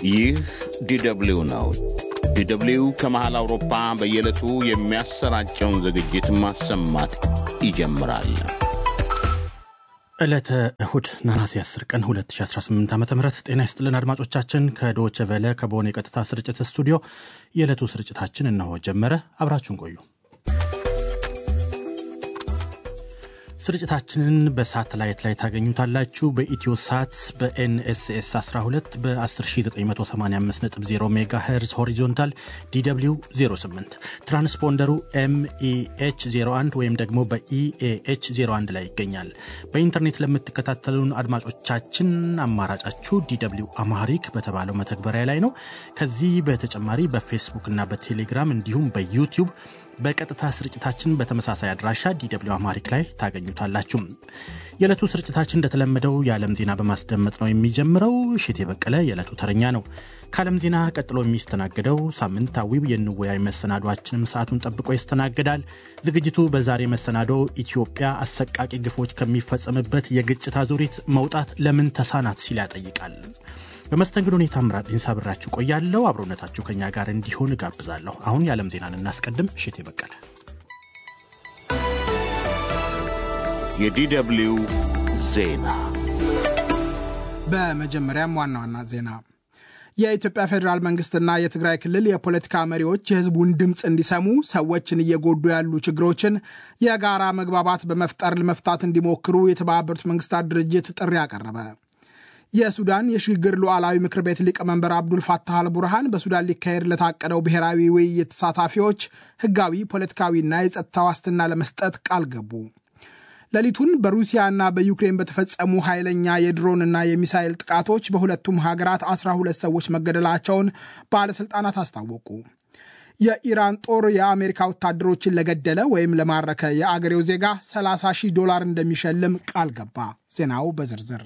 ይህ ዲደብሊው ነው። ዲደብሊው ከመሃል አውሮፓ በየዕለቱ የሚያሰራጨውን ዝግጅት ማሰማት ይጀምራል። ዕለተ እሁድ ነሐሴ 10 ቀን 2018 ዓ ም ጤና ይስጥልን አድማጮቻችን። ከዶቸ ቨለ ከበሆነ የቀጥታ ስርጭት ስቱዲዮ የዕለቱ ስርጭታችን እነሆ ጀመረ። አብራችሁን ቆዩ። ስርጭታችንን በሳተላይት ላይ ታገኙታላችሁ። በኢትዮ ሳት በኤንኤስኤስ 12 በ10985.0 ሜጋ ሄርዝ ሆሪዞንታል ዲw 08 ትራንስፖንደሩ ኤምኢኤች 01 ወይም ደግሞ በኢኤኤች 01 ላይ ይገኛል። በኢንተርኔት ለምትከታተሉን አድማጮቻችን አማራጫችሁ ዲw አማሪክ በተባለው መተግበሪያ ላይ ነው። ከዚህ በተጨማሪ በፌስቡክ እና በቴሌግራም እንዲሁም በዩቲዩብ በቀጥታ ስርጭታችን በተመሳሳይ አድራሻ ዲw አማሪክ ላይ ታገኙታላችሁ። የዕለቱ ስርጭታችን እንደተለመደው የዓለም ዜና በማስደመጥ ነው የሚጀምረው። ሽቴ በቀለ የዕለቱ ተረኛ ነው። ከዓለም ዜና ቀጥሎ የሚስተናገደው ሳምንታዊው የንወያይ መሰናዷችንም ሰዓቱን ጠብቆ ይስተናገዳል። ዝግጅቱ በዛሬ መሰናዶ ኢትዮጵያ አሰቃቂ ግፎች ከሚፈጸምበት የግጭት አዙሪት መውጣት ለምን ተሳናት ሲል ያጠይቃል። በመስተንግዶ ሁኔታ ምራድ ሳብራችሁ ቆያለሁ። አብሮነታችሁ ከኛ ጋር እንዲሆን እጋብዛለሁ። አሁን የዓለም ዜናን እናስቀድም። እሽቴ በቀለ የዲደብሊው ዜና። በመጀመሪያም ዋና ዋና ዜና የኢትዮጵያ ፌዴራል መንግስትና የትግራይ ክልል የፖለቲካ መሪዎች የህዝቡን ድምፅ እንዲሰሙ ሰዎችን እየጎዱ ያሉ ችግሮችን የጋራ መግባባት በመፍጠር ለመፍታት እንዲሞክሩ የተባበሩት መንግስታት ድርጅት ጥሪ አቀረበ። የሱዳን የሽግግር ሉዓላዊ ምክር ቤት ሊቀመንበር አብዱል ፋታህ አልቡርሃን በሱዳን ሊካሄድ ለታቀደው ብሔራዊ ውይይት ተሳታፊዎች ህጋዊ፣ ፖለቲካዊና የጸጥታ ዋስትና ለመስጠት ቃል ገቡ። ሌሊቱን በሩሲያና በዩክሬን በተፈጸሙ ኃይለኛ የድሮንና የሚሳይል ጥቃቶች በሁለቱም ሀገራት 12 ሰዎች መገደላቸውን ባለሥልጣናት አስታወቁ። የኢራን ጦር የአሜሪካ ወታደሮችን ለገደለ ወይም ለማረከ የአገሬው ዜጋ 30 ሺህ ዶላር እንደሚሸልም ቃል ገባ። ዜናው በዝርዝር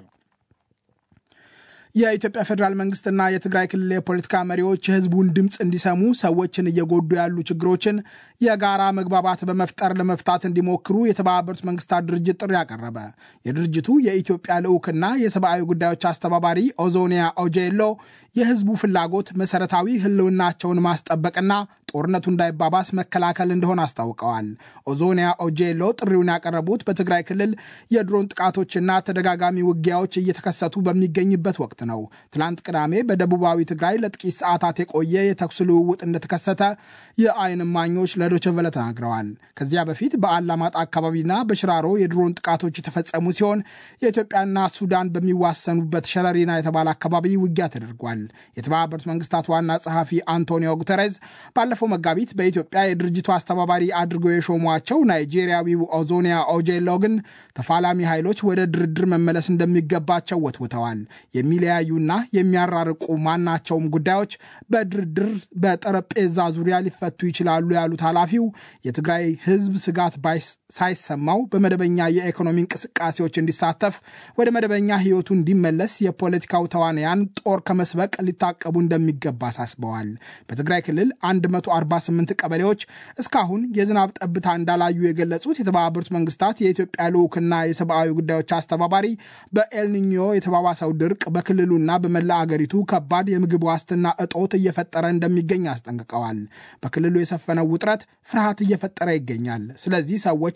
የኢትዮጵያ ፌዴራል መንግስትና የትግራይ ክልል የፖለቲካ መሪዎች የህዝቡን ድምፅ እንዲሰሙ ሰዎችን እየጎዱ ያሉ ችግሮችን የጋራ መግባባት በመፍጠር ለመፍታት እንዲሞክሩ የተባበሩት መንግስታት ድርጅት ጥሪ አቀረበ። የድርጅቱ የኢትዮጵያ ልዑክና የሰብአዊ ጉዳዮች አስተባባሪ ኦዞኒያ ኦጄሎ የህዝቡ ፍላጎት መሰረታዊ ህልውናቸውን ማስጠበቅና ጦርነቱ እንዳይባባስ መከላከል እንደሆነ አስታውቀዋል። ኦዞኒያ ኦጄሎ ጥሪውን ያቀረቡት በትግራይ ክልል የድሮን ጥቃቶችና ተደጋጋሚ ውጊያዎች እየተከሰቱ በሚገኝበት ወቅት ነው። ትላንት ቅዳሜ በደቡባዊ ትግራይ ለጥቂት ሰዓታት የቆየ የተኩስ ልውውጥ እንደተከሰተ የአይን እማኞች ለዶቸቨለ ተናግረዋል። ከዚያ በፊት በአላማጣ አካባቢና በሽራሮ የድሮን ጥቃቶች የተፈጸሙ ሲሆን የኢትዮጵያና ሱዳን በሚዋሰኑበት ሸረሪና የተባለ አካባቢ ውጊያ ተደርጓል። የተባበሩት መንግስታት ዋና ጸሐፊ አንቶኒዮ ጉተሬዝ ባለፈው መጋቢት በኢትዮጵያ የድርጅቱ አስተባባሪ አድርገው የሾሟቸው ናይጄሪያዊው ኦዞኒያ ኦጄሎ ግን ተፋላሚ ኃይሎች ወደ ድርድር መመለስ እንደሚገባቸው ወትውተዋል። የሚለያዩና የሚያራርቁ ማናቸውም ጉዳዮች በድርድር በጠረጴዛ ዙሪያ ሊፈቱ ይችላሉ ያሉት ኃላፊው የትግራይ ሕዝብ ስጋት ሳይሰማው በመደበኛ የኢኮኖሚ እንቅስቃሴዎች እንዲሳተፍ ወደ መደበኛ ሕይወቱ እንዲመለስ የፖለቲካው ተዋንያን ጦር ከመስበቅ ሊታቀቡ እንደሚገባ አሳስበዋል። በትግራይ ክልል 148 ቀበሌዎች እስካሁን የዝናብ ጠብታ እንዳላዩ የገለጹት የተባበሩት መንግስታት የኢትዮጵያ ልዑክና የሰብአዊ ጉዳዮች አስተባባሪ በኤልኒኞ የተባባሰው ድርቅ በክልሉና በመላ አገሪቱ ከባድ የምግብ ዋስትና እጦት እየፈጠረ እንደሚገኝ አስጠንቅቀዋል። በክልሉ የሰፈነው ውጥረት ፍርሃት እየፈጠረ ይገኛል። ስለዚህ ሰዎች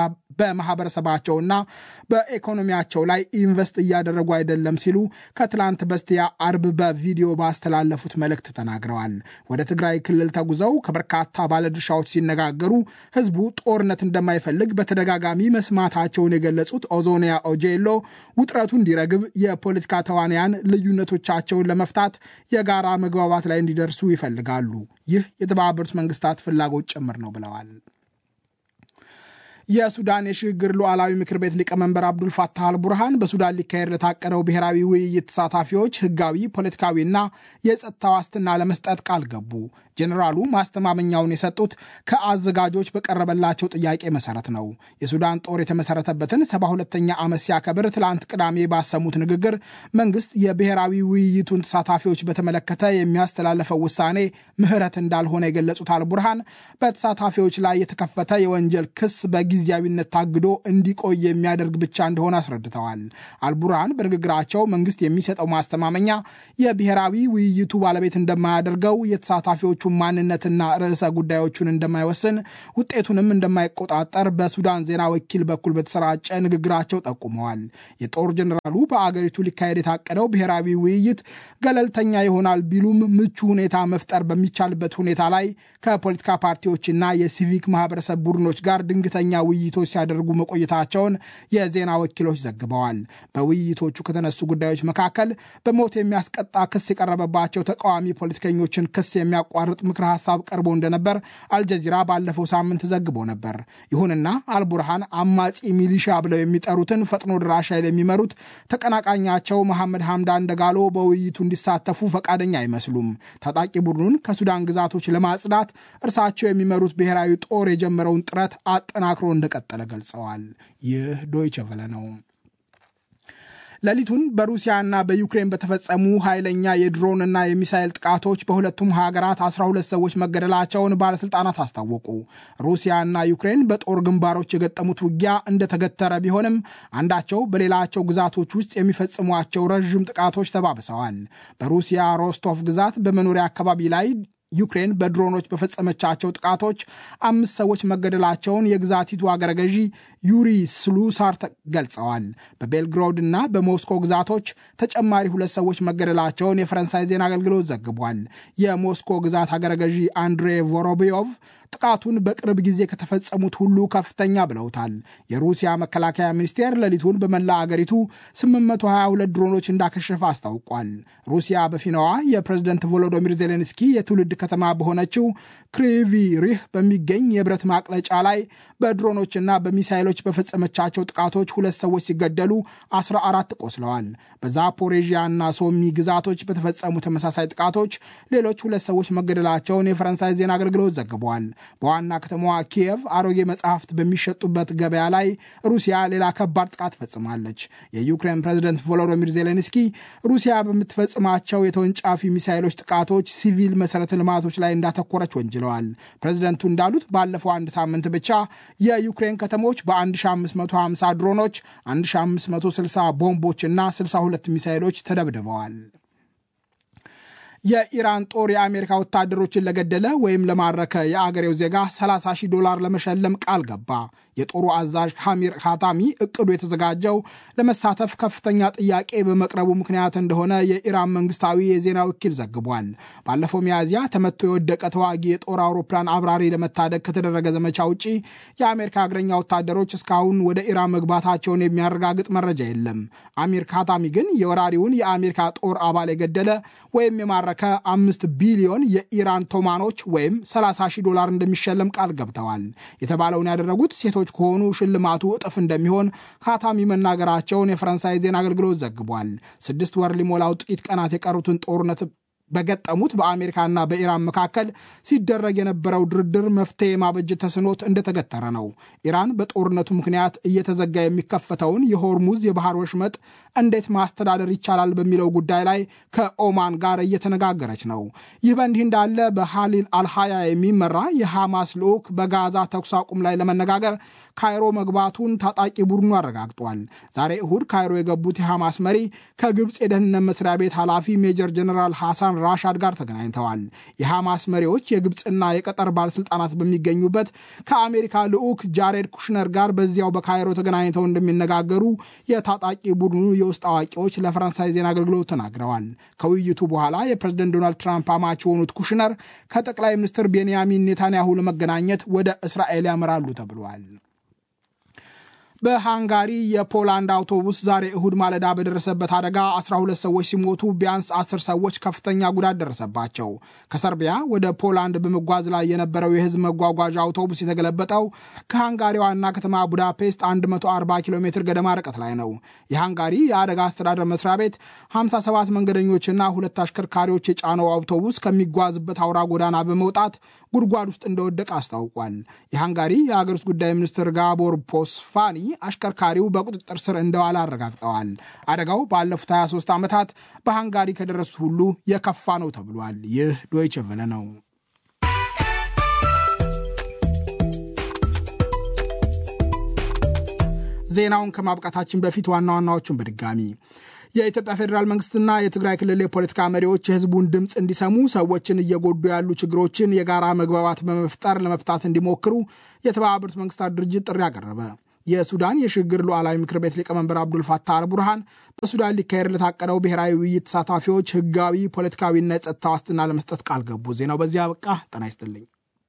በማህበረሰባቸውና በኢኮኖሚያቸው ላይ ኢንቨስት እያደረጉ አይደለም ሲሉ ከትላንት በስቲያ አርብ በቪዲዮ ባስተላለፉት መልእክት ተናግረዋል። ወደ ትግራይ ክልል ተጉዘው ከበርካታ ባለድርሻዎች ሲነጋገሩ ህዝቡ ጦርነት እንደማይፈልግ በተደጋጋሚ መስማታቸውን የገለጹት ኦዞኒያ ኦጄሎ ውጥረቱ እንዲረግብ የፖለቲካ ተዋንያን ልዩነቶቻቸውን ለመፍታት የጋራ መግባባት ላይ እንዲደርሱ ይፈልጋሉ። ይህ የተባበሩት መንግስታት ፍላጎት ጭምር ነው ብለዋል። የሱዳን የሽግግር ሉዓላዊ ምክር ቤት ሊቀመንበር አብዱል ፋታህ አልቡርሃን በሱዳን ሊካሄድ ለታቀደው ብሔራዊ ውይይት ተሳታፊዎች ህጋዊ፣ ፖለቲካዊና የጸጥታ ዋስትና ለመስጠት ቃል ገቡ። ጄኔራሉ ማስተማመኛውን የሰጡት ከአዘጋጆች በቀረበላቸው ጥያቄ መሰረት ነው። የሱዳን ጦር የተመሰረተበትን ሰባ ሁለተኛ ዓመት ሲያከብር ትላንት ቅዳሜ ባሰሙት ንግግር መንግስት የብሔራዊ ውይይቱን ተሳታፊዎች በተመለከተ የሚያስተላለፈው ውሳኔ ምህረት እንዳልሆነ የገለጹት አልቡርሃን በተሳታፊዎች ላይ የተከፈተ የወንጀል ክስ በጊዜያዊነት ታግዶ እንዲቆይ የሚያደርግ ብቻ እንደሆነ አስረድተዋል። አልቡርሃን በንግግራቸው መንግስት የሚሰጠው ማስተማመኛ የብሔራዊ ውይይቱ ባለቤት እንደማያደርገው የተሳታፊዎቹ ማንነትና ርዕሰ ጉዳዮቹን እንደማይወስን ውጤቱንም እንደማይቆጣጠር በሱዳን ዜና ወኪል በኩል በተሰራጨ ንግግራቸው ጠቁመዋል። የጦር ጀኔራሉ በአገሪቱ ሊካሄድ የታቀደው ብሔራዊ ውይይት ገለልተኛ ይሆናል ቢሉም ምቹ ሁኔታ መፍጠር በሚቻልበት ሁኔታ ላይ ከፖለቲካ ፓርቲዎችና የሲቪክ ማህበረሰብ ቡድኖች ጋር ድንገተኛ ውይይቶች ሲያደርጉ መቆየታቸውን የዜና ወኪሎች ዘግበዋል። በውይይቶቹ ከተነሱ ጉዳዮች መካከል በሞት የሚያስቀጣ ክስ የቀረበባቸው ተቃዋሚ ፖለቲከኞችን ክስ የሚያቋርጥ ምክረ ሀሳብ ቀርቦ እንደነበር አልጀዚራ ባለፈው ሳምንት ዘግቦ ነበር። ይሁንና አልቡርሃን አማጺ ሚሊሻ ብለው የሚጠሩትን ፈጥኖ ድራሽ ኃይል የሚመሩት ተቀናቃኛቸው መሐመድ ሐምዳን ደጋሎ በውይይቱ እንዲሳተፉ ፈቃደኛ አይመስሉም። ታጣቂ ቡድኑን ከሱዳን ግዛቶች ለማጽዳት እርሳቸው የሚመሩት ብሔራዊ ጦር የጀመረውን ጥረት አጠናክሮ እንደቀጠለ ገልጸዋል። ይህ ዶይቸ ቨለ ነው። ሌሊቱን በሩሲያና በዩክሬን በተፈጸሙ ኃይለኛ የድሮንና የሚሳይል ጥቃቶች በሁለቱም ሀገራት 12 ሰዎች መገደላቸውን ባለሥልጣናት አስታወቁ። ሩሲያና ዩክሬን በጦር ግንባሮች የገጠሙት ውጊያ እንደተገተረ ቢሆንም አንዳቸው በሌላቸው ግዛቶች ውስጥ የሚፈጽሟቸው ረዥም ጥቃቶች ተባብሰዋል። በሩሲያ ሮስቶቭ ግዛት በመኖሪያ አካባቢ ላይ ዩክሬን በድሮኖች በፈጸመቻቸው ጥቃቶች አምስት ሰዎች መገደላቸውን የግዛቲቱ አገረ ገዢ ዩሪ ስሉሳር ገልጸዋል። በቤልግሮድ እና በሞስኮ ግዛቶች ተጨማሪ ሁለት ሰዎች መገደላቸውን የፈረንሳይ ዜና አገልግሎት ዘግቧል። የሞስኮ ግዛት አገረ ገዢ አንድሬ ቮሮቢዮቭ ጥቃቱን በቅርብ ጊዜ ከተፈጸሙት ሁሉ ከፍተኛ ብለውታል። የሩሲያ መከላከያ ሚኒስቴር ሌሊቱን በመላ አገሪቱ 822 ድሮኖች እንዳከሸፈ አስታውቋል። ሩሲያ በፊናዋ የፕሬዝደንት ቮሎዶሚር ዜሌንስኪ የትውልድ ከተማ በሆነችው ክሪቪ ሪህ በሚገኝ የብረት ማቅለጫ ላይ በድሮኖችና በሚሳይሎች በፈጸመቻቸው ጥቃቶች ሁለት ሰዎች ሲገደሉ 14 ቆስለዋል። በዛፖሬዥያ እና ሶሚ ግዛቶች በተፈጸሙ ተመሳሳይ ጥቃቶች ሌሎች ሁለት ሰዎች መገደላቸውን የፈረንሳይ ዜና አገልግሎት ዘግቧል። በዋና ከተማዋ ኪየቭ አሮጌ መጽሐፍት በሚሸጡበት ገበያ ላይ ሩሲያ ሌላ ከባድ ጥቃት ፈጽማለች። የዩክሬን ፕሬዝደንት ቮሎዶሚር ዜሌንስኪ ሩሲያ በምትፈጽማቸው የተወንጫፊ ሚሳይሎች ጥቃቶች ሲቪል መሰረተ ልማቶች ላይ እንዳተኮረች ወንጅለዋል። ፕሬዝደንቱ እንዳሉት ባለፈው አንድ ሳምንት ብቻ የዩክሬን ከተሞች በ1550 ድሮኖች፣ 1560 ቦምቦች እና 62 ሚሳይሎች ተደብድበዋል። የኢራን ጦር የአሜሪካ ወታደሮችን ለገደለ ወይም ለማረከ የአገሬው ዜጋ 30 ሺህ ዶላር ለመሸለም ቃል ገባ። የጦሩ አዛዥ ሐሚር ካታሚ እቅዱ የተዘጋጀው ለመሳተፍ ከፍተኛ ጥያቄ በመቅረቡ ምክንያት እንደሆነ የኢራን መንግስታዊ የዜና ወኪል ዘግቧል። ባለፈው ሚያዝያ ተመቶ የወደቀ ተዋጊ የጦር አውሮፕላን አብራሪ ለመታደግ ከተደረገ ዘመቻ ውጪ የአሜሪካ እግረኛ ወታደሮች እስካሁን ወደ ኢራን መግባታቸውን የሚያረጋግጥ መረጃ የለም። አሚር ካታሚ ግን የወራሪውን የአሜሪካ ጦር አባል የገደለ ወይም የማረከ አምስት ቢሊዮን የኢራን ቶማኖች ወይም 30 ሺህ ዶላር እንደሚሸለም ቃል ገብተዋል። የተባለውን ያደረጉት ሴቶች ከሆኑ ሽልማቱ እጥፍ እንደሚሆን ካታሚ መናገራቸውን የፈረንሳይ ዜና አገልግሎት ዘግቧል። ስድስት ወር ሊሞላው ጥቂት ቀናት የቀሩትን ጦርነት በገጠሙት በአሜሪካና በኢራን መካከል ሲደረግ የነበረው ድርድር መፍትሄ ማበጀት ተስኖት እንደተገተረ ነው። ኢራን በጦርነቱ ምክንያት እየተዘጋ የሚከፈተውን የሆርሙዝ የባህር ወሽመጥ እንዴት ማስተዳደር ይቻላል በሚለው ጉዳይ ላይ ከኦማን ጋር እየተነጋገረች ነው። ይህ በእንዲህ እንዳለ በሃሊል አልሃያ የሚመራ የሐማስ ልዑክ በጋዛ ተኩስ አቁም ላይ ለመነጋገር ካይሮ መግባቱን ታጣቂ ቡድኑ አረጋግጧል። ዛሬ እሁድ ካይሮ የገቡት የሐማስ መሪ ከግብፅ የደህንነት መስሪያ ቤት ኃላፊ ሜጀር ጀነራል ሐሳን ራሻድ ጋር ተገናኝተዋል። የሐማስ መሪዎች የግብፅና የቀጠር ባለስልጣናት በሚገኙበት ከአሜሪካ ልዑክ ጃሬድ ኩሽነር ጋር በዚያው በካይሮ ተገናኝተው እንደሚነጋገሩ የታጣቂ ቡድኑ የውስጥ አዋቂዎች ለፈረንሳይ ዜና አገልግሎት ተናግረዋል። ከውይይቱ በኋላ የፕሬዝደንት ዶናልድ ትራምፕ አማች የሆኑት ኩሽነር ከጠቅላይ ሚኒስትር ቤንያሚን ኔታንያሁ ለመገናኘት ወደ እስራኤል ያመራሉ ተብሏል። በሃንጋሪ የፖላንድ አውቶቡስ ዛሬ እሁድ ማለዳ በደረሰበት አደጋ 12 ሰዎች ሲሞቱ ቢያንስ 10 ሰዎች ከፍተኛ ጉዳት ደረሰባቸው። ከሰርቢያ ወደ ፖላንድ በመጓዝ ላይ የነበረው የህዝብ መጓጓዣ አውቶቡስ የተገለበጠው ከሃንጋሪ ዋና ከተማ ቡዳፔስት 140 ኪሎ ሜትር ገደማ ርቀት ላይ ነው። የሃንጋሪ የአደጋ አስተዳደር መስሪያ ቤት 57 መንገደኞችና ሁለት አሽከርካሪዎች የጫነው አውቶቡስ ከሚጓዝበት አውራ ጎዳና በመውጣት ጉድጓድ ውስጥ እንደወደቀ አስታውቋል። የሃንጋሪ የሀገር ውስጥ ጉዳይ ሚኒስትር ጋቦር ፖስፋኒ አሽከርካሪው በቁጥጥር ስር እንደዋለ አረጋግጠዋል። አደጋው ባለፉት 23 ዓመታት በሃንጋሪ ከደረሱት ሁሉ የከፋ ነው ተብሏል። ይህ ዶይቸ ቨለ ነው። ዜናውን ከማብቃታችን በፊት ዋና ዋናዎቹን በድጋሚ የኢትዮጵያ ፌዴራል መንግስትና የትግራይ ክልል የፖለቲካ መሪዎች የህዝቡን ድምፅ እንዲሰሙ ሰዎችን እየጎዱ ያሉ ችግሮችን የጋራ መግባባት በመፍጠር ለመፍታት እንዲሞክሩ የተባበሩት መንግስታት ድርጅት ጥሪ አቀረበ። የሱዳን የሽግግር ሉዓላዊ ምክር ቤት ሊቀመንበር አብዱልፋታህ አልቡርሃን በሱዳን ሊካሄድ ለታቀደው ብሔራዊ ውይይት ተሳታፊዎች ህጋዊ፣ ፖለቲካዊና የጸጥታ ዋስትና ለመስጠት ቃል ገቡ። ዜናው በዚህ አበቃ። ጤና ይስጥልኝ።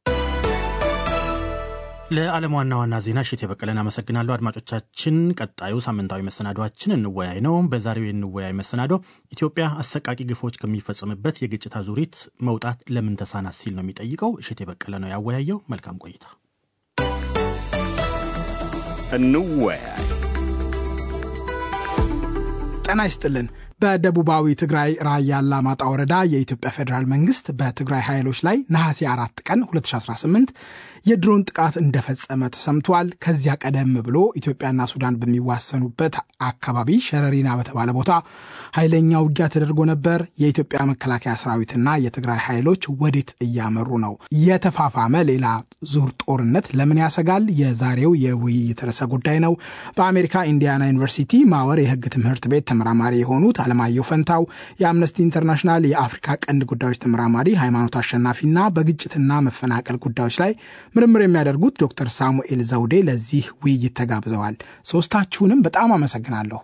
ለዓለም ዋና ዋና ዜና እሽት የበቀለን አመሰግናለሁ። አድማጮቻችን፣ ቀጣዩ ሳምንታዊ መሰናዷችን እንወያይ ነው። በዛሬው የንወያይ መሰናዶ ኢትዮጵያ አሰቃቂ ግፎች ከሚፈጸምበት የግጭት አዙሪት መውጣት ለምን ተሳናት ሲል ነው የሚጠይቀው። እሽት የበቀለ ነው ያወያየው። መልካም ቆይታ። እንወያይ። ጤና ይስጥልን። በደቡባዊ ትግራይ ራያ አላማጣ ወረዳ የኢትዮጵያ ፌዴራል መንግስት በትግራይ ኃይሎች ላይ ነሐሴ አራት ቀን 2018 የድሮን ጥቃት እንደፈጸመ ተሰምቷል። ከዚያ ቀደም ብሎ ኢትዮጵያና ሱዳን በሚዋሰኑበት አካባቢ ሸረሪና በተባለ ቦታ ኃይለኛ ውጊያ ተደርጎ ነበር። የኢትዮጵያ መከላከያ ሰራዊትና የትግራይ ኃይሎች ወዴት እያመሩ ነው? የተፋፋመ ሌላ ዙር ጦርነት ለምን ያሰጋል? የዛሬው የውይይት ርዕሰ ጉዳይ ነው። በአሜሪካ ኢንዲያና ዩኒቨርሲቲ ማወር የህግ ትምህርት ቤት ተመራማሪ የሆኑት አለማየሁ ፈንታው፣ የአምነስቲ ኢንተርናሽናል የአፍሪካ ቀንድ ጉዳዮች ተመራማሪ ሃይማኖት አሸናፊና በግጭትና መፈናቀል ጉዳዮች ላይ ምርምር የሚያደርጉት ዶክተር ሳሙኤል ዘውዴ ለዚህ ውይይት ተጋብዘዋል። ሶስታችሁንም በጣም አመሰግናለሁ።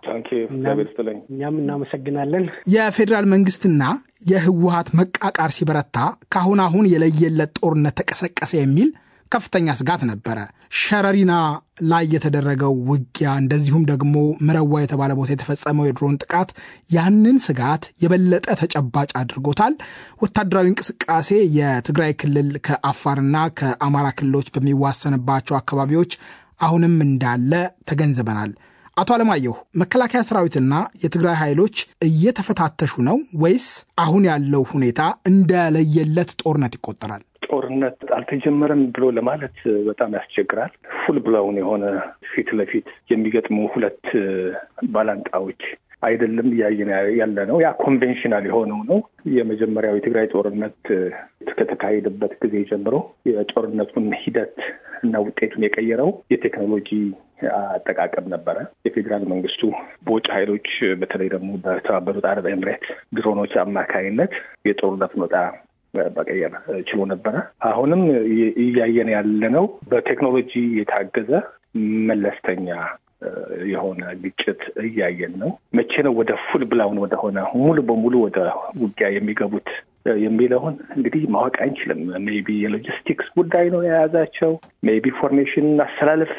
እኛም እናመሰግናለን። የፌዴራል መንግስትና የህወሀት መቃቃር ሲበረታ ከአሁን አሁን የለየለት ጦርነት ተቀሰቀሰ የሚል ከፍተኛ ስጋት ነበረ። ሸረሪና ላይ የተደረገው ውጊያ እንደዚሁም ደግሞ ምረዋ የተባለ ቦታ የተፈጸመው የድሮን ጥቃት ያንን ስጋት የበለጠ ተጨባጭ አድርጎታል። ወታደራዊ እንቅስቃሴ የትግራይ ክልል ከአፋርና ከአማራ ክልሎች በሚዋሰንባቸው አካባቢዎች አሁንም እንዳለ ተገንዝበናል። አቶ አለማየሁ መከላከያ ሰራዊትና የትግራይ ኃይሎች እየተፈታተሹ ነው ወይስ አሁን ያለው ሁኔታ እንደለየለት ጦርነት ይቆጠራል? ጦርነት አልተጀመረም ብሎ ለማለት በጣም ያስቸግራል። ፉል ብላውን የሆነ ፊት ለፊት የሚገጥሙ ሁለት ባላንጣዎች አይደለም እያየን ያለ ነው። ያ ኮንቬንሽናል የሆነው ነው። የመጀመሪያው የትግራይ ጦርነት ከተካሄደበት ጊዜ ጀምሮ የጦርነቱን ሂደት እና ውጤቱን የቀየረው የቴክኖሎጂ አጠቃቀም ነበረ። የፌዴራል መንግስቱ በውጭ ኃይሎች በተለይ ደግሞ በተባበሩት አረብ ኤምሬት ድሮኖች አማካይነት የጦርነቱን ወጣ መቀየር ችሎ ነበረ። አሁንም እያየን ያለነው በቴክኖሎጂ የታገዘ መለስተኛ የሆነ ግጭት እያየን ነው። መቼ ነው ወደ ፉል ብላውን ወደሆነ ሙሉ በሙሉ ወደ ውጊያ የሚገቡት የሚለውን እንግዲህ ማወቅ አንችልም። ሜይ ቢ የሎጂስቲክስ ጉዳይ ነው የያዛቸው። ሜይ ቢ ፎርሜሽን አስተላለፍ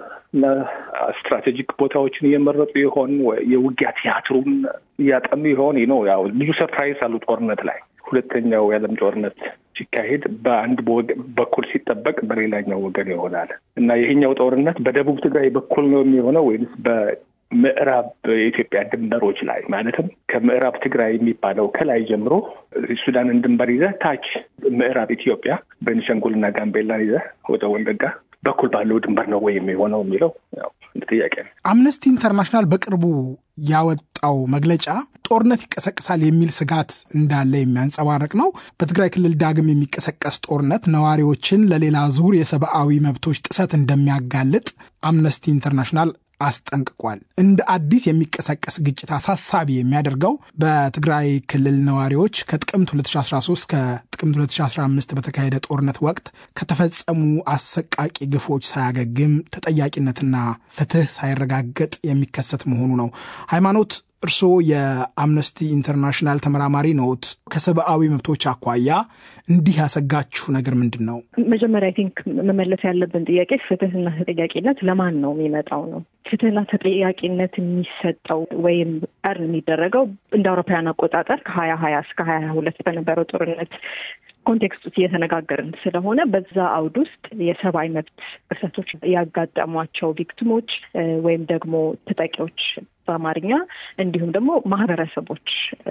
ስትራቴጂክ ቦታዎችን እየመረጡ ይሆን? የውጊያ ቲያትሩን እያጠኑ ይሆን? ነው ያው ልዩ ሰርፕራይዝ አሉ ጦርነት ላይ ሁለተኛው የዓለም ጦርነት ሲካሄድ በአንድ በኩል ሲጠበቅ በሌላኛው ወገን ይሆናል እና ይሄኛው ጦርነት በደቡብ ትግራይ በኩል ነው የሚሆነው ወይምስ በምዕራብ የኢትዮጵያ ድንበሮች ላይ ማለትም ከምዕራብ ትግራይ የሚባለው ከላይ ጀምሮ ሱዳንን ድንበር ይዘህ ታች ምዕራብ ኢትዮጵያ ቤኒሻንጉልና ጋምቤላን ይዘህ ወደ ወለጋ በኩል ባለው ድንበር ነው ወይ የሚሆነው የሚለው ጥያቄ ነው። አምነስቲ ኢንተርናሽናል በቅርቡ ያወጣው መግለጫ ጦርነት ይቀሰቅሳል የሚል ስጋት እንዳለ የሚያንጸባርቅ ነው። በትግራይ ክልል ዳግም የሚቀሰቀስ ጦርነት ነዋሪዎችን ለሌላ ዙር የሰብአዊ መብቶች ጥሰት እንደሚያጋልጥ አምነስቲ ኢንተርናሽናል አስጠንቅቋል። እንደ አዲስ የሚቀሰቀስ ግጭት አሳሳቢ የሚያደርገው በትግራይ ክልል ነዋሪዎች ከጥቅምት 2013 ከጥቅምት 2015 በተካሄደ ጦርነት ወቅት ከተፈጸሙ አሰቃቂ ግፎች ሳያገግም ተጠያቂነትና ፍትህ ሳይረጋገጥ የሚከሰት መሆኑ ነው። ሃይማኖት እርስዎ የአምነስቲ ኢንተርናሽናል ተመራማሪ ነዎት። ከሰብአዊ መብቶች አኳያ እንዲህ ያሰጋችሁ ነገር ምንድን ነው? መጀመሪያ አይ ቲንክ መመለስ ያለብን ጥያቄ ፍትህና ተጠያቂነት ለማን ነው የሚመጣው ነው። ፍትህና ተጠያቂነት የሚሰጠው ወይም እርን የሚደረገው እንደ አውሮፓውያን አቆጣጠር ከሀያ ሀያ እስከ ሀያ ሀያ ሁለት በነበረው ጦርነት ኮንቴክስት ውስጥ እየተነጋገርን ስለሆነ በዛ አውድ ውስጥ የሰብአዊ መብት ጥሰቶች ያጋጠሟቸው ቪክቲሞች ወይም ደግሞ ተጠቂዎች በአማርኛ እንዲሁም ደግሞ ማህበረሰቦች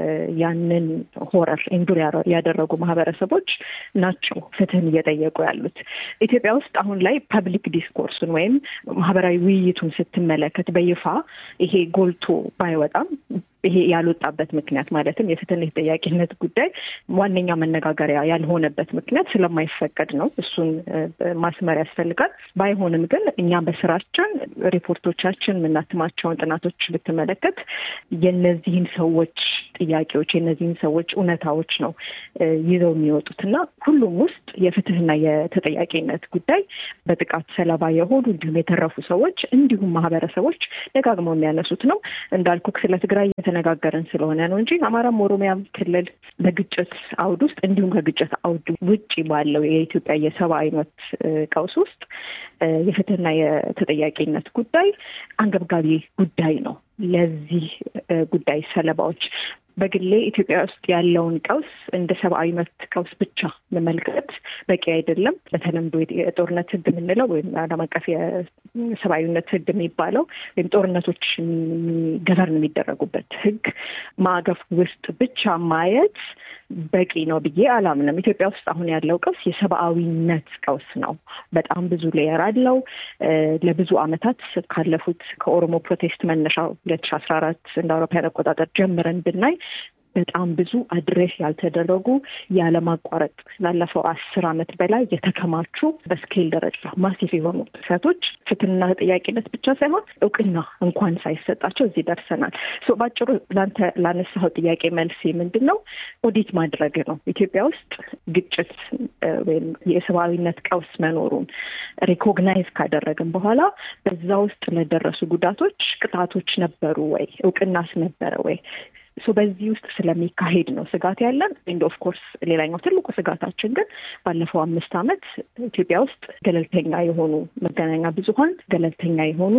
ያንን ሆረር ኢንዱር ያደረጉ ማህበረሰቦች ናቸው ፍትህን እየጠየቁ ያሉት። ኢትዮጵያ ውስጥ አሁን ላይ ፐብሊክ ዲስኮርሱን ወይም ማህበራዊ ውይይቱን ስትመለከት በይፋ ይሄ ጎልቶ ባይወጣም ይሄ ያልወጣበት ምክንያት ማለትም የፍትህና የተጠያቂነት ጉዳይ ዋነኛ መነጋገሪያ ያልሆነበት ምክንያት ስለማይፈቀድ ነው። እሱን ማስመር ያስፈልጋል። ባይሆንም ግን እኛ በስራችን ሪፖርቶቻችን የምናትማቸውን ጥናቶች ብትመለከት የነዚህን ሰዎች ጥያቄዎች የነዚህን ሰዎች እውነታዎች ነው ይዘው የሚወጡት እና ሁሉም ውስጥ የፍትህና የተጠያቂነት ጉዳይ በጥቃት ሰለባ የሆኑ እንዲሁም የተረፉ ሰዎች እንዲሁም ማህበረሰቦች ደጋግመው የሚያነሱት ነው። እንዳልኩ ስለ ትግራይ የተነጋገርን ስለሆነ ነው እንጂ አማራም ኦሮሚያም ክልል በግጭት አውድ ውስጥ እንዲሁም ከግጭት አውድ ውጭ ባለው የኢትዮጵያ የሰብአዊ መብት ቀውስ ውስጥ የፍትህና የተጠያቂነት ጉዳይ አንገብጋቢ ጉዳይ ነው። ለዚህ ጉዳይ ሰለባዎች በግሌ ኢትዮጵያ ውስጥ ያለውን ቀውስ እንደ ሰብአዊ መብት ቀውስ ብቻ መመልከት በቂ አይደለም። በተለምዶ የጦርነት ሕግ የምንለው ወይም ዓለም አቀፍ የሰብአዊነት ሕግ የሚባለው ወይም ጦርነቶች ገቨርን የሚደረጉበት ሕግ ማዕቀፍ ውስጥ ብቻ ማየት በቂ ነው ብዬ አላምንም። ኢትዮጵያ ውስጥ አሁን ያለው ቀውስ የሰብአዊነት ቀውስ ነው። በጣም ብዙ ሌየር አለው። ለብዙ ዓመታት ካለፉት ከኦሮሞ ፕሮቴስት መነሻ ሁለት ሺ አስራ አራት እንደ አውሮፓውያን አቆጣጠር ጀምረን ብናይ በጣም ብዙ አድሬስ ያልተደረጉ ያለማቋረጥ ላለፈው አስር ዓመት በላይ የተከማቹ በስኬል ደረጃ ማሲፍ የሆኑ ጥሰቶች ፍትህና ተጠያቂነት ብቻ ሳይሆን እውቅና እንኳን ሳይሰጣቸው እዚህ ደርሰናል። በአጭሩ ለአንተ ላነሳኸው ጥያቄ መልስ ምንድን ነው? ኦዲት ማድረግ ነው። ኢትዮጵያ ውስጥ ግጭት ወይም የሰብአዊነት ቀውስ መኖሩን ሪኮግናይዝ ካደረግን በኋላ በዛ ውስጥ ለደረሱ ጉዳቶች ቅጣቶች ነበሩ ወይ? እውቅናስ ነበረ ወይ? በዚህ ውስጥ ስለሚካሄድ ነው ስጋት ያለን። ኤንድ ኦፍ ኮርስ ሌላኛው ትልቁ ስጋታችን ግን ባለፈው አምስት ዓመት ኢትዮጵያ ውስጥ ገለልተኛ የሆኑ መገናኛ ብዙኃን፣ ገለልተኛ የሆኑ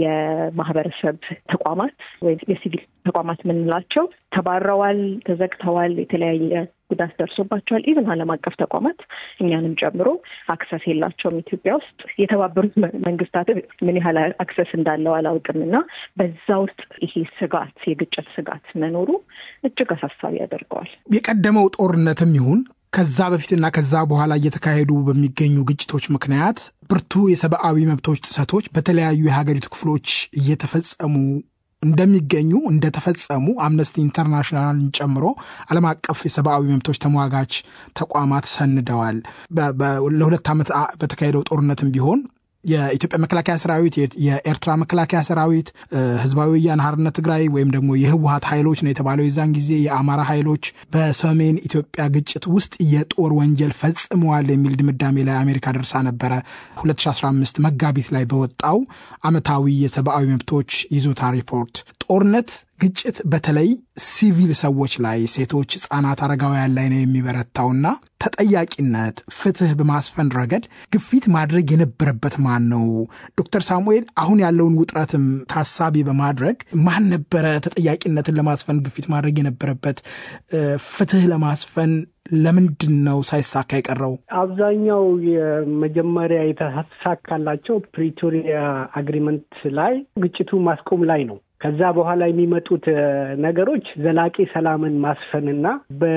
የማህበረሰብ ተቋማት ወይም የሲቪል ተቋማት የምንላቸው ተባረዋል፣ ተዘግተዋል፣ የተለያየ ጉዳት ደርሶባቸዋል። ኢቨን ዓለም አቀፍ ተቋማት እኛንም ጨምሮ አክሰስ የላቸውም። ኢትዮጵያ ውስጥ የተባበሩት መንግስታት ምን ያህል አክሰስ እንዳለው አላውቅም እና በዛ ውስጥ ይሄ ስጋት የግጭት ስጋት መኖሩ እጅግ አሳሳቢ ያደርገዋል። የቀደመው ጦርነትም ይሁን ከዛ በፊትና ከዛ በኋላ እየተካሄዱ በሚገኙ ግጭቶች ምክንያት ብርቱ የሰብአዊ መብቶች ጥሰቶች በተለያዩ የሀገሪቱ ክፍሎች እየተፈጸሙ እንደሚገኙ እንደተፈጸሙ አምነስቲ ኢንተርናሽናልን ጨምሮ ዓለም አቀፍ የሰብአዊ መብቶች ተሟጋች ተቋማት ሰንደዋል። ለሁለት ዓመት በተካሄደው ጦርነትም ቢሆን የኢትዮጵያ መከላከያ ሰራዊት፣ የኤርትራ መከላከያ ሰራዊት፣ ህዝባዊ ወያነ ሓርነት ትግራይ ወይም ደግሞ የህወሀት ኃይሎች ነው የተባለው የዛን ጊዜ የአማራ ኃይሎች በሰሜን ኢትዮጵያ ግጭት ውስጥ የጦር ወንጀል ፈጽመዋል የሚል ድምዳሜ ላይ አሜሪካ ደርሳ ነበረ። 2015 መጋቢት ላይ በወጣው ዓመታዊ የሰብአዊ መብቶች ይዞታ ሪፖርት ጦርነት ግጭት በተለይ ሲቪል ሰዎች ላይ ሴቶች፣ ህጻናት፣ አረጋውያን ላይ ነው የሚበረታውና ተጠያቂነት፣ ፍትህ በማስፈን ረገድ ግፊት ማድረግ የነበረበት ማን ነው? ዶክተር ሳሙኤል አሁን ያለውን ውጥረትም ታሳቢ በማድረግ ማን ነበረ ተጠያቂነትን ለማስፈን ግፊት ማድረግ የነበረበት? ፍትህ ለማስፈን ለምንድን ነው ሳይሳካ የቀረው? አብዛኛው የመጀመሪያ የተሳካላቸው ፕሪቶሪያ አግሪመንት ላይ ግጭቱ ማስቆም ላይ ነው። ከዛ በኋላ የሚመጡት ነገሮች ዘላቂ ሰላምን ማስፈንና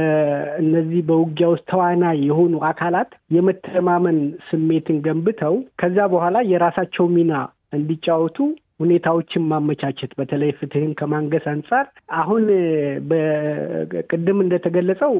በእነዚህ በውጊያ ውስጥ ተዋናይ የሆኑ አካላት የመተማመን ስሜትን ገንብተው ከዛ በኋላ የራሳቸው ሚና እንዲጫወቱ ሁኔታዎችን ማመቻቸት በተለይ ፍትህን ከማንገስ አንጻር አሁን በቅድም እንደተገለጸው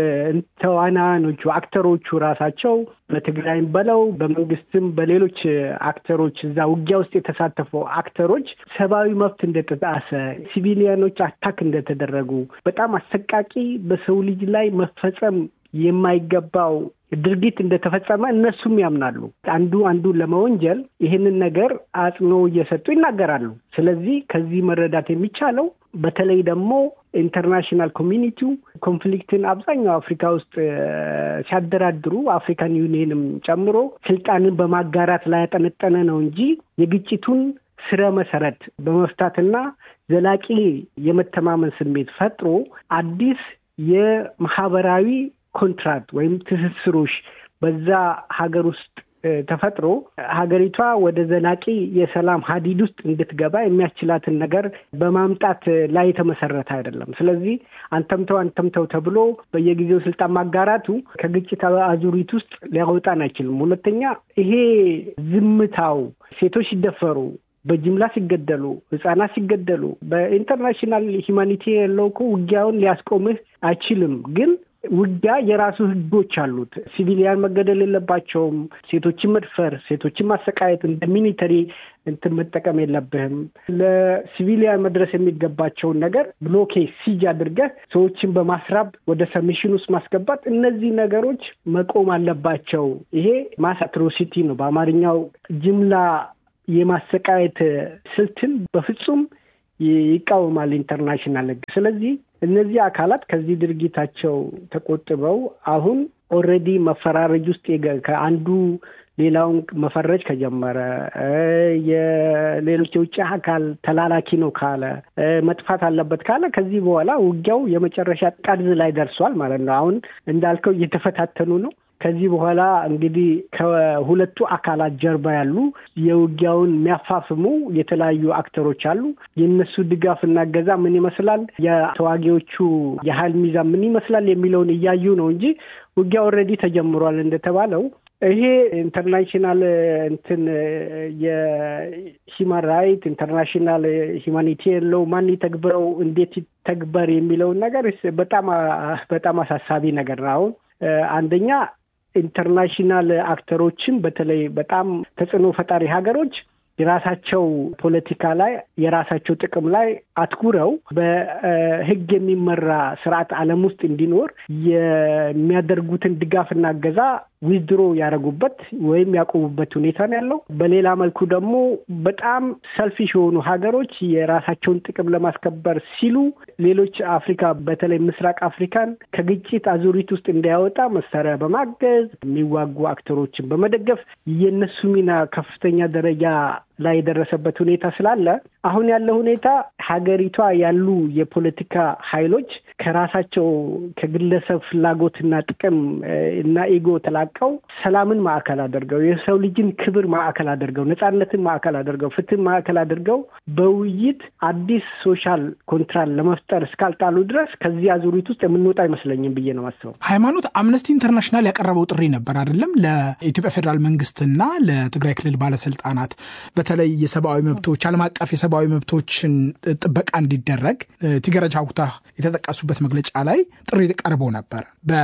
ተዋናያኖቹ አክተሮቹ ራሳቸው በትግራይም በለው በመንግስትም በሌሎች አክተሮች እዛ ውጊያ ውስጥ የተሳተፉ አክተሮች ሰብአዊ መብት እንደተጣሰ፣ ሲቪሊያኖች አታክ እንደተደረጉ በጣም አሰቃቂ በሰው ልጅ ላይ መፈጸም የማይገባው ድርጊት እንደተፈጸመ እነሱም ያምናሉ። አንዱ አንዱን ለመወንጀል ይህንን ነገር አጽንኦ እየሰጡ ይናገራሉ። ስለዚህ ከዚህ መረዳት የሚቻለው በተለይ ደግሞ ኢንተርናሽናል ኮሚኒቲው ኮንፍሊክትን አብዛኛው አፍሪካ ውስጥ ሲያደራድሩ አፍሪካን ዩኒየንም ጨምሮ ስልጣንን በማጋራት ላይ ያጠነጠነ ነው እንጂ የግጭቱን ስረ መሰረት በመፍታትና ዘላቂ የመተማመን ስሜት ፈጥሮ አዲስ የማህበራዊ ኮንትራክት ወይም ትስስሮች በዛ ሀገር ውስጥ ተፈጥሮ ሀገሪቷ ወደ ዘላቂ የሰላም ሀዲድ ውስጥ እንድትገባ የሚያስችላትን ነገር በማምጣት ላይ የተመሰረተ አይደለም። ስለዚህ አንተምተው አንተምተው ተብሎ በየጊዜው ስልጣን ማጋራቱ ከግጭት አዙሪት ውስጥ ሊያወጣን አይችልም። ሁለተኛ ይሄ ዝምታው ሴቶች ሲደፈሩ በጅምላ ሲገደሉ፣ ህጻናት ሲገደሉ በኢንተርናሽናል ሂማኒቲ ያለው እኮ ውጊያውን ሊያስቆምህ አይችልም ግን ውጊያ የራሱ ህጎች አሉት። ሲቪሊያን መገደል የለባቸውም። ሴቶችን መድፈር፣ ሴቶችን ማሰቃየት እንደ ሚሊተሪ እንትን መጠቀም የለብህም። ለሲቪሊያን መድረስ የሚገባቸውን ነገር ብሎኬ ሲጅ አድርገህ ሰዎችን በማስራብ ወደ ሰሚሽን ውስጥ ማስገባት፣ እነዚህ ነገሮች መቆም አለባቸው። ይሄ ማስ አትሮሲቲ ነው። በአማርኛው ጅምላ የማሰቃየት ስልትን በፍጹም ይቃወማል ኢንተርናሽናል ህግ። ስለዚህ እነዚህ አካላት ከዚህ ድርጊታቸው ተቆጥበው አሁን ኦልሬዲ መፈራረጅ ውስጥ ከአንዱ ሌላውን መፈረጅ ከጀመረ የሌሎች የውጭ አካል ተላላኪ ነው ካለ መጥፋት አለበት ካለ ከዚህ በኋላ ውጊያው የመጨረሻ ጠርዝ ላይ ደርሷል ማለት ነው። አሁን እንዳልከው እየተፈታተኑ ነው። ከዚህ በኋላ እንግዲህ ከሁለቱ አካላት ጀርባ ያሉ የውጊያውን የሚያፋፍሙ የተለያዩ አክተሮች አሉ። የእነሱ ድጋፍና እገዛ ምን ይመስላል፣ የተዋጊዎቹ የሀይል ሚዛን ምን ይመስላል የሚለውን እያዩ ነው እንጂ ውጊያ ኦልሬዲ ተጀምሯል እንደተባለው ይሄ ኢንተርናሽናል እንትን የሂማን ራይት ኢንተርናሽናል ሂማኒቲ የለው ማን ተግብረው እንዴት ተግበር የሚለውን ነገር በጣም በጣም አሳሳቢ ነገር ነው። አሁን አንደኛ ኢንተርናሽናል አክተሮችን በተለይ በጣም ተጽዕኖ ፈጣሪ ሀገሮች የራሳቸው ፖለቲካ ላይ የራሳቸው ጥቅም ላይ አትኩረው በሕግ የሚመራ ስርዓት ዓለም ውስጥ እንዲኖር የሚያደርጉትን ድጋፍና እገዛ ዊዝድሮ ያደረጉበት ወይም ያቆሙበት ሁኔታ ነው ያለው። በሌላ መልኩ ደግሞ በጣም ሰልፊሽ የሆኑ ሀገሮች የራሳቸውን ጥቅም ለማስከበር ሲሉ ሌሎች አፍሪካ በተለይ ምስራቅ አፍሪካን ከግጭት አዙሪት ውስጥ እንዳያወጣ መሳሪያ በማገዝ የሚዋጉ አክተሮችን በመደገፍ የእነሱ ሚና ከፍተኛ ደረጃ ላይ የደረሰበት ሁኔታ ስላለ አሁን ያለው ሁኔታ ሀገሪቷ ያሉ የፖለቲካ ኃይሎች ከራሳቸው ከግለሰብ ፍላጎትና ጥቅም እና ኢጎ ተላቀው ሰላምን ማዕከል አድርገው የሰው ልጅን ክብር ማዕከል አድርገው ነጻነትን ማዕከል አድርገው ፍትህን ማዕከል አድርገው በውይይት አዲስ ሶሻል ኮንትራት ለመፍጠር እስካልጣሉ ድረስ ከዚህ አዙሪት ውስጥ የምንወጣ አይመስለኝም ብዬ ነው ማስበው። ሃይማኖት አምነስቲ ኢንተርናሽናል ያቀረበው ጥሪ ነበር አይደለም ለኢትዮጵያ ፌዴራል መንግስትና ለትግራይ ክልል ባለስልጣናት በተለይ የሰብአዊ መብቶች ዓለም አቀፍ የሰብአዊ መብቶችን ጥበቃ እንዲደረግ ቲገረጃ ኩታ የተጠቀሱበት መግለጫ ላይ ጥሪ ቀርቦ ነበር።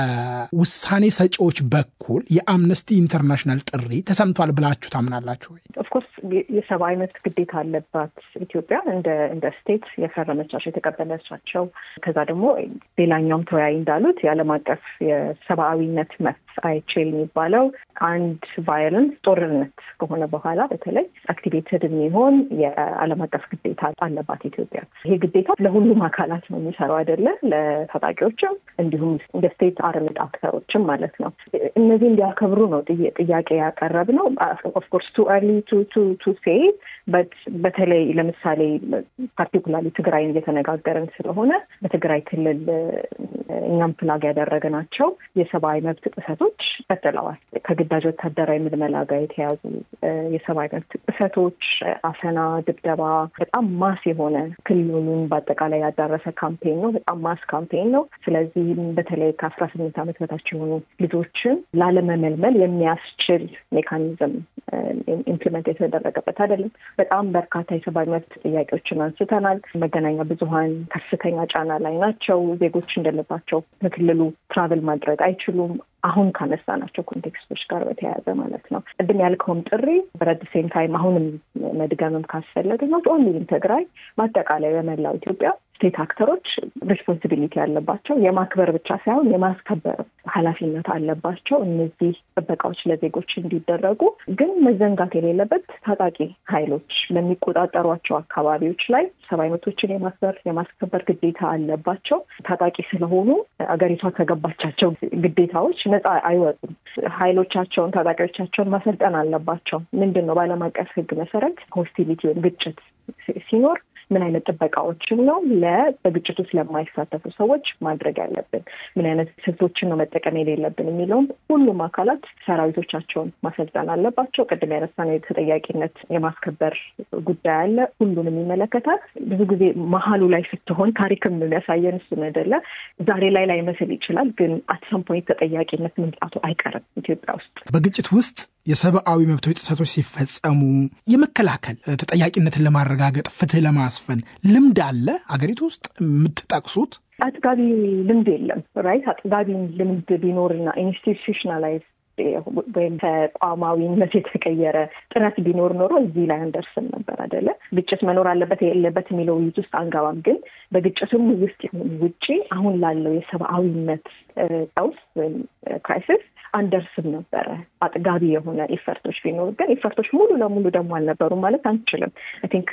በውሳኔ ሰጪዎች በኩል የአምነስቲ ኢንተርናሽናል ጥሪ ተሰምቷል ብላችሁ ታምናላችሁ ወይ? ኦፍኮርስ የሰብአዊ መብት ግዴታ አለባት ኢትዮጵያ እንደ እንደ ስቴት የፈረመቻቸው የተቀበለቻቸው። ከዛ ደግሞ ሌላኛውም ተወያይ እንዳሉት የዓለም አቀፍ የሰብአዊነት መብት አይቼል የሚባለው አንድ ቫዮለንስ ጦርነት ከሆነ በኋላ በተለይ አክቲቬትድ የሚሆን የዓለም አቀፍ ግዴታ አለባት ኢትዮጵያ። ይሄ ግዴታ ለሁሉም አካላት ነው የሚሰራው አይደለ? ለታጣቂዎችም እንዲሁም እንደ ስቴት አርምድ አክተሮችም ማለት ነው። እነዚህ እንዲያከብሩ ነው ጥያቄ ያቀረብ ነው። ኦፍኮርስ ቱ አርሊ ቱ ሴይ በት በተለይ ለምሳሌ ፓርቲኩላርሊ ትግራይን እየተነጋገርን ስለሆነ በትግራይ ክልል እኛም ፍላግ ያደረግናቸው የሰብአዊ መብት ጥሰቶች ቀጥለዋል። ከግዳጅ ወታደራዊ ምልመላ ጋር የተያዙ የሰብአዊ መብት ጥሰቶች፣ አፈና፣ ድብደባ በጣም ማስ የሆነ ክልሉን በአጠቃላይ ያዳረሰ ካምፔን ነው። በጣም ማስ ካምፔን ነው። ስለዚህ በተለይ ከአስራ ስምንት ዓመት በታች የሆኑ ልጆችን ላለመመልመል የሚያስችል ሜካኒዝም ኢምፕሊመንት የተደረገበት አይደለም። በጣም በርካታ የሰብአዊ መብት ጥያቄዎችን አንስተናል። መገናኛ ብዙኃን ከፍተኛ ጫና ላይ ናቸው። ዜጎች እንደልባቸው በክልሉ ትራቭል ማድረግ አይችሉም። አሁን ካነሳናቸው ኮንቴክስቶች ጋር በተያያዘ ማለት ነው። ቅድም ያልከውም ጥሪ በረድ ሴም ታይም አሁንም መድገምም ካስፈለገ ነው ኦንሊ ኢን ትግራይ በአጠቃላይ በመላው ኢትዮጵያ ስቴት አክተሮች ሬስፖንሲቢሊቲ ያለባቸው የማክበር ብቻ ሳይሆን የማስከበር ኃላፊነት አለባቸው። እነዚህ ጥበቃዎች ለዜጎች እንዲደረጉ ግን መዘንጋት የሌለበት ታጣቂ ኃይሎች በሚቆጣጠሯቸው አካባቢዎች ላይ ሰብአዊ መብቶችን የማክበር የማስከበር ግዴታ አለባቸው። ታጣቂ ስለሆኑ አገሪቷ ከገባቻቸው ግዴታዎች ነፃ አይወጡም። ኃይሎቻቸውን ታጣቂዎቻቸውን ማሰልጠን አለባቸው። ምንድን ነው በዓለም አቀፍ ሕግ መሰረት ሆስቲሊቲ ወይም ግጭት ሲኖር ምን አይነት ጥበቃዎችን ነው ለ በግጭቱ ስለማይሳተፉ ሰዎች ማድረግ ያለብን፣ ምን አይነት ስልቶችን ነው መጠቀም የሌለብን የሚለውም ሁሉም አካላት ሰራዊቶቻቸውን ማሰልጠን አለባቸው። ቅድም ያነሳነው የተጠያቂነት የማስከበር ጉዳይ አለ። ሁሉንም ይመለከታል። ብዙ ጊዜ መሀሉ ላይ ስትሆን ታሪክም የሚያሳየን እሱን አይደለ። ዛሬ ላይ ላይመስል ይችላል፣ ግን አትሰም ፖይንት ተጠያቂነት መምጣቱ አይቀርም ኢትዮጵያ ውስጥ በግጭት ውስጥ የሰብአዊ መብቶች ጥሰቶች ሲፈጸሙ የመከላከል ተጠያቂነትን ለማረጋገጥ ፍትህ ለማስፈን ልምድ አለ አገሪቱ ውስጥ የምትጠቅሱት? አጥጋቢ ልምድ የለም። ራይት አጥጋቢ ልምድ ቢኖርና ኢንስቲቱሽናላይዝ ወይም ተቋማዊነት የተቀየረ ጥረት ቢኖር ኖሮ እዚህ ላይ አንደርስም ነበር አይደለ። ግጭት መኖር አለበት የሌለበት የሚለው ውይይት ውስጥ አንገባም። ግን በግጭቱም ውስጥ ይሁን ውጪ አሁን ላለው የሰብአዊነት ቀውስ ወይም ክራይሲስ አንደርስም ነበረ አጥጋቢ የሆነ ኢፈርቶች ቢኖሩ ግን ኢፈርቶች ሙሉ ለሙሉ ደግሞ አልነበሩም ማለት አንችልም። አይ ቲንክ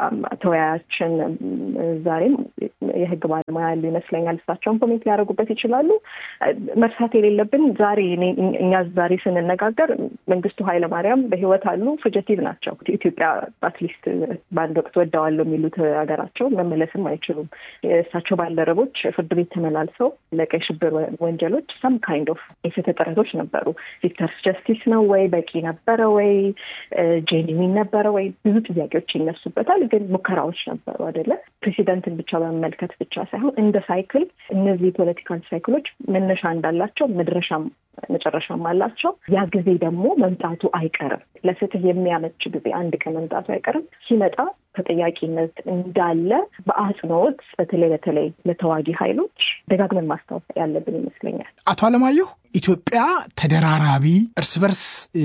ተወያያችን ዛሬም የህግ ባለሙያ ያሉ ይመስለኛል። እሳቸውን ኮሜንት ሊያደርጉበት ይችላሉ። መርሳት የሌለብን ዛሬ እኛ ዛሬ ስንነጋገር መንግስቱ ኃይለማርያም በህይወት አሉ፣ ፉጀቲቭ ናቸው። ኢትዮጵያ አትሊስት በአንድ ወቅት ወደዋለሁ የሚሉት ሀገራቸው መመለስም አይችሉም። የእሳቸው ባልደረቦች ፍርድ ቤት ተመላልሰው ለቀይ ሽብር ወንጀሎች ሰም ካይንድ ኦፍ የፍትህ ጥረቶች ነበሩ። ቪክተርስ ጀስቲስ ነው ወይ በቂ ነበረ ወይ ጄኒዊን ነበረ ወይ ብዙ ጥያቄዎች ይነሱበታል። ግን ሙከራዎች ነበሩ አይደለ? ፕሬሲደንትን ብቻ በመመልከት ብቻ ሳይሆን እንደ ሳይክል እነዚህ ፖለቲካል ሳይክሎች መነሻ እንዳላቸው መድረሻም መጨረሻም አላቸው። ያ ጊዜ ደግሞ መምጣቱ አይቀርም። ለፍትህ የሚያመች ጊዜ አንድ ቀን መምጣቱ አይቀርም። ሲመጣ ተጠያቂነት እንዳለ በአጽንኦት በተለይ በተለይ ለተዋጊ ኃይሎች ደጋግመን ማስታወስ ያለብን ይመስለኛል። አቶ አለማየሁ ኢትዮጵያ ተደራራቢ እርስ በርስ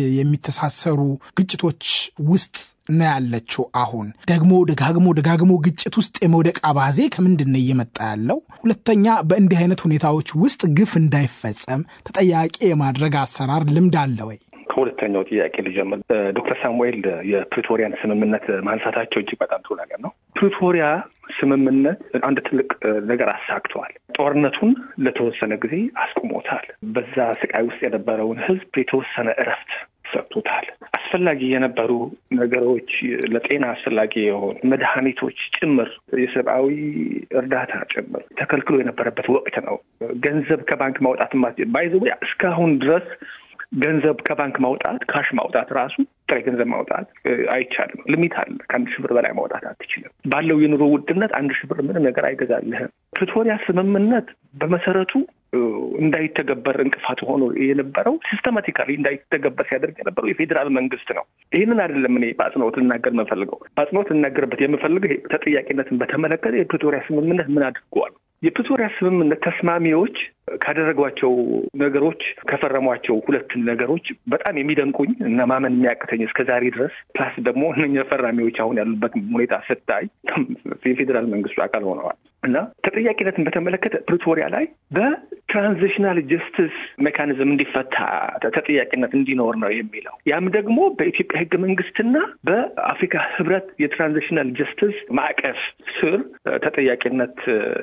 የሚተሳሰሩ ግጭቶች ውስጥ ነው ያለችው። አሁን ደግሞ ደጋግሞ ደጋግሞ ግጭት ውስጥ የመውደቅ አባዜ ከምንድን ነው እየመጣ ያለው? ሁለተኛ በእንዲህ አይነት ሁኔታዎች ውስጥ ግፍ እንዳይፈጸም ተጠያቂ የማድረግ አሰራር ልምድ አለ ወይ? ከሁለተኛው ጥያቄ ልጀምር። ዶክተር ሳሙኤል የፕሪቶሪያን ስምምነት ማንሳታቸው እጅግ በጣም ጥሩ ነገር ነው። ፕሪቶሪያ ስምምነት አንድ ትልቅ ነገር አሳክተዋል። ጦርነቱን ለተወሰነ ጊዜ አስቁሞታል። በዛ ስቃይ ውስጥ የነበረውን ሕዝብ የተወሰነ እረፍት ሰጥቶታል። አስፈላጊ የነበሩ ነገሮች ለጤና አስፈላጊ የሆኑ መድኃኒቶች ጭምር የሰብአዊ እርዳታ ጭምር ተከልክሎ የነበረበት ወቅት ነው። ገንዘብ ከባንክ ማውጣት ባይዘ እስካሁን ድረስ ገንዘብ ከባንክ ማውጣት ካሽ ማውጣት ራሱ ጥሬ ገንዘብ ማውጣት አይቻልም። ሊሚት አለ። ከአንድ ሺህ ብር በላይ ማውጣት አትችልም። ባለው የኑሮ ውድነት አንድ ሺህ ብር ምንም ነገር አይገዛልህም። ፕሪቶሪያ ስምምነት በመሰረቱ እንዳይተገበር እንቅፋት ሆኖ የነበረው ሲስተማቲካሊ እንዳይተገበር ሲያደርግ የነበረው የፌዴራል መንግስት ነው። ይህንን አይደለም እኔ በአጽንኦት ልናገር የምፈልገው። በአጽንኦት ልናገርበት የምፈልገው ተጠያቂነትን በተመለከተ የፕሪቶሪያ ስምምነት ምን አድርገዋል? የፕሪቶሪያ ስምምነት ተስማሚዎች ካደረጓቸው ነገሮች ከፈረሟቸው ሁለት ነገሮች በጣም የሚደንቁኝ እና ማመን የሚያቅተኝ እስከ ዛሬ ድረስ ፕላስ ደግሞ እነኛ ፈራሚዎች አሁን ያሉበት ሁኔታ ስታይ የፌዴራል መንግስቱ አካል ሆነዋል እና ተጠያቂነትን በተመለከተ ፕሪቶሪያ ላይ በትራንዚሽናል ጀስቲስ ሜካኒዝም እንዲፈታ ተጠያቂነት እንዲኖር ነው የሚለው። ያም ደግሞ በኢትዮጵያ ህገ መንግስትና በአፍሪካ ህብረት የትራንዚሽናል ጀስቲስ ማዕቀፍ ስር ተጠያቂነት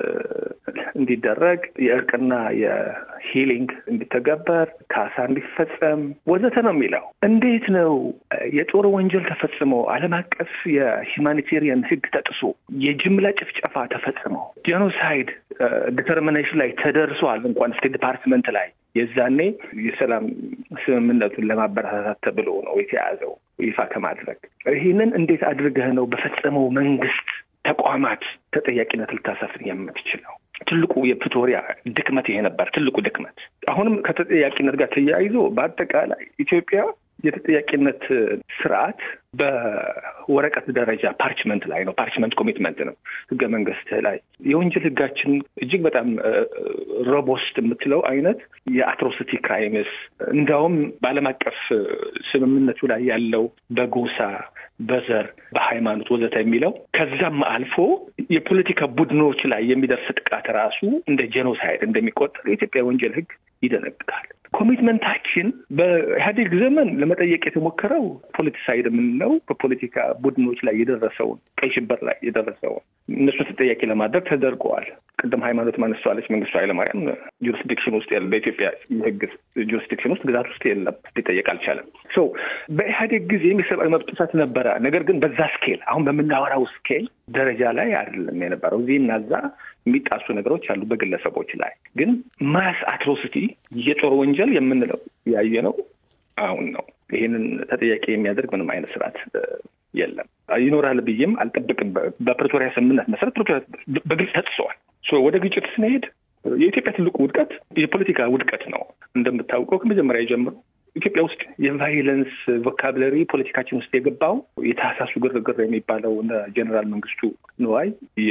እንዲደረግ የእርቅና የሂሊንግ እንዲተገበር ካሳ እንዲፈጸም ወዘተ ነው የሚለው። እንዴት ነው የጦር ወንጀል ተፈጽሞ ዓለም አቀፍ የሂውማኒቴሪያን ህግ ተጥሶ የጅምላ ጭፍጨፋ ተፈጽሞ ጄኖሳይድ ዲተርሚኔሽን ላይ ተደርሷል እንኳን ስቴት ዲፓርትመንት ላይ የዛኔ የሰላም ስምምነቱን ለማበረታታት ተብሎ ነው የተያዘው ይፋ ከማድረግ ይህንን እንዴት አድርገህ ነው በፈጸመው መንግስት ተቋማት ተጠያቂነት ልታሰፍን የምትችለው? ትልቁ የፕሪቶሪያ ድክመት ይሄ ነበር። ትልቁ ድክመት አሁንም ከተጠያቂነት ጋር ተያይዞ በአጠቃላይ ኢትዮጵያ የተጠያቂነት ስርዓት በወረቀት ደረጃ ፓርችመንት ላይ ነው። ፓርችመንት ኮሚትመንት ነው ህገ መንግስት ላይ የወንጀል ህጋችን እጅግ በጣም ሮቦስት የምትለው አይነት የአትሮሲቲ ክራይምስ እንዲያውም በዓለም አቀፍ ስምምነቱ ላይ ያለው በጎሳ በዘር በሃይማኖት ወዘተ የሚለው ከዛም አልፎ የፖለቲካ ቡድኖች ላይ የሚደርስ ጥቃት ራሱ እንደ ጄኖሳይድ እንደሚቆጠር የኢትዮጵያ ወንጀል ህግ ይደነግጋል። ኮሚትመንታችን በኢህአዴግ ዘመን ለመጠየቅ የተሞከረው ፖለቲሳይድ የምንለው በፖለቲካ ቡድኖች ላይ የደረሰውን ቀይ ሽብር ላይ የደረሰውን እነሱን ተጠያቂ ለማድረግ ተደርገዋል። ቅድም ሃይማኖት ማነሷለች። መንግስቱ ኃይለማርያም ጁሪስዲክሽን ውስጥ ያለ በኢትዮጵያ የህግ ጁሪስዲክሽን ውስጥ ግዛት ውስጥ የለም፣ ሊጠየቅ አልቻለም። ሶ በኢህአዴግ ጊዜ የሰብአዊ መብት ጥሰት ነበረ። ነገር ግን በዛ ስኬል አሁን በምናወራው ስኬል ደረጃ ላይ አይደለም የነበረው። እዚህ እና እዛ የሚጣሱ ነገሮች አሉ በግለሰቦች ላይ ግን ማስ አትሮሲቲ የጦር ወንጀል የምንለው ያየ ነው አሁን ነው። ይህንን ተጠያቂ የሚያደርግ ምንም አይነት ስርዓት የለም። ይኖራል ብዬም አልጠብቅም። በፕሪቶሪያ ስምምነት መሰረት ፕሪቶሪያ በግልጽ ተጥሰዋል። ወደ ግጭት ስንሄድ የኢትዮጵያ ትልቁ ውድቀት የፖለቲካ ውድቀት ነው። እንደምታውቀው ከመጀመሪያ ጀምሮ ኢትዮጵያ ውስጥ የቫይለንስ ቮካብለሪ ፖለቲካችን ውስጥ የገባው የታህሳሱ ግርግር የሚባለው እነ ጀኔራል መንግስቱ ንዋይ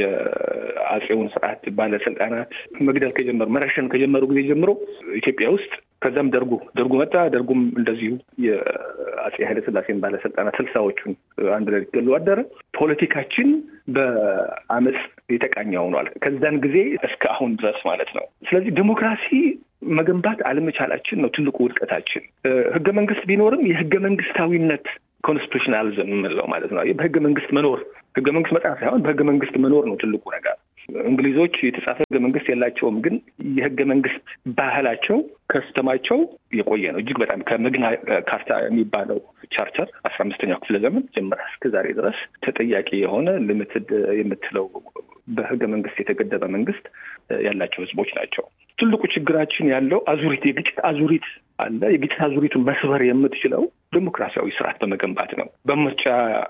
የአጼውን ስርዓት ባለስልጣናት መግደል ከጀመሩ መረሸን ከጀመሩ ጊዜ ጀምሮ ኢትዮጵያ ውስጥ ከዛም ደርጉ ደርጉ መጣ። ደርጉም እንደዚሁ የአጼ ኃይለስላሴን ባለስልጣናት ስልሳዎቹን አንድ ላይ ሊገሉ አደረ። ፖለቲካችን በአመፅ የተቃኘ ሆኗል። ከዛን ጊዜ እስከ አሁን ድረስ ማለት ነው። ስለዚህ ዲሞክራሲ መገንባት አለመቻላችን ነው ትልቁ ውድቀታችን። ህገ መንግስት ቢኖርም የህገ መንግስታዊነት ኮንስቲቱሽናሊዝም የምንለው ማለት ነው። በህገ መንግስት መኖር ህገ መንግስት መጽሐፍ ሳይሆን በህገ መንግስት መኖር ነው ትልቁ ነገር። እንግሊዞች የተጻፈ ህገ መንግስት የላቸውም፣ ግን የህገ መንግስት ባህላቸው ከስተማቸው የቆየ ነው። እጅግ በጣም ከመግና ካርታ የሚባለው ቻርተር አስራ አምስተኛው ክፍለ ዘመን ጀምራ እስከ ዛሬ ድረስ ተጠያቂ የሆነ ሊሚትድ የምትለው በህገ መንግስት የተገደበ መንግስት ያላቸው ህዝቦች ናቸው። ትልቁ ችግራችን ያለው አዙሪት የግጭት አዙሪት አለ። የግጭት አዙሪቱን መስበር የምትችለው ዲሞክራሲያዊ ስርዓት በመገንባት ነው። በምርጫ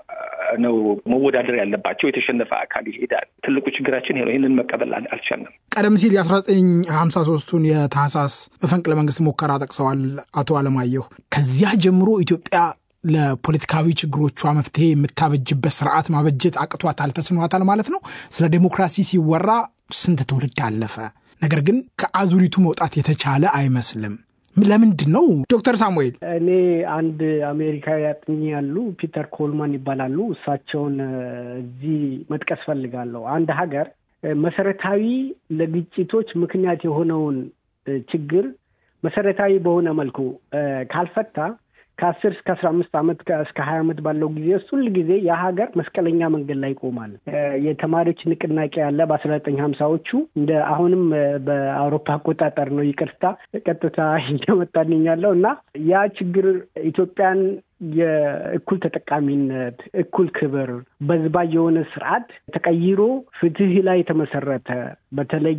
ነው መወዳደር ያለባቸው። የተሸነፈ አካል ይሄዳል። ትልቁ ችግራችን ይሄ ነው። ይህንን መቀበል አልቻልንም። ቀደም ሲል የአስራ ዘጠኝ ሀምሳ ሶስቱን የታህሳስ መፈንቅለ መንግስት ሙከራ ጠቅሰዋል አቶ አለማየሁ። ከዚያ ጀምሮ ኢትዮጵያ ለፖለቲካዊ ችግሮቿ መፍትሄ የምታበጅበት ስርዓት ማበጀት አቅቷታል፣ ተስኗታል ማለት ነው። ስለ ዴሞክራሲ ሲወራ ስንት ትውልድ አለፈ። ነገር ግን ከአዙሪቱ መውጣት የተቻለ አይመስልም። ለምንድን ነው ዶክተር ሳሙኤል? እኔ አንድ አሜሪካዊ አጥኚ ያሉ ፒተር ኮልማን ይባላሉ። እሳቸውን እዚህ መጥቀስ ፈልጋለሁ። አንድ ሀገር መሰረታዊ ለግጭቶች ምክንያት የሆነውን ችግር መሰረታዊ በሆነ መልኩ ካልፈታ ከአስር እስከ አስራ አምስት ዓመት እስከ ሀያ ዓመት ባለው ጊዜ ውስጥ ሁል ጊዜ የሀገር መስቀለኛ መንገድ ላይ ይቆማል። የተማሪዎች ንቅናቄ ያለ በአስራ ዘጠኝ ሀምሳዎቹ እንደ አሁንም በአውሮፓ አቆጣጠር ነው። ይቅርታ ቀጥታ እየመጣልኝ ያለው እና ያ ችግር ኢትዮጵያን የእኩል ተጠቃሚነት፣ እኩል ክብር፣ በዝባ የሆነ ስርዓት ተቀይሮ ፍትህ ላይ የተመሰረተ በተለይ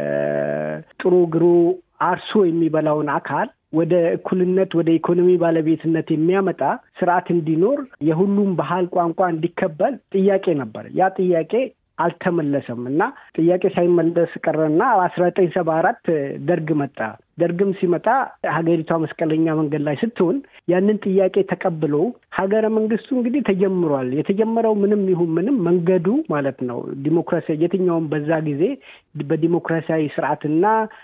ጥሩ ግሩ አርሶ የሚበላውን አካል ወደ እኩልነት ወደ ኢኮኖሚ ባለቤትነት የሚያመጣ ስርዓት እንዲኖር የሁሉም ባህል ቋንቋ እንዲከበል ጥያቄ ነበር። ያ ጥያቄ አልተመለሰም እና ጥያቄ ሳይመለስ ቀረና አስራ ዘጠኝ ሰባ አራት ደርግ መጣ። ደርግም ሲመጣ ሀገሪቷ መስቀለኛ መንገድ ላይ ስትሆን ያንን ጥያቄ ተቀብሎ ሀገረ መንግስቱ እንግዲህ ተጀምሯል። የተጀመረው ምንም ይሁን ምንም መንገዱ ማለት ነው ዲሞክራሲ የትኛውም በዛ ጊዜ በዲሞክራሲያዊ ስርዓትና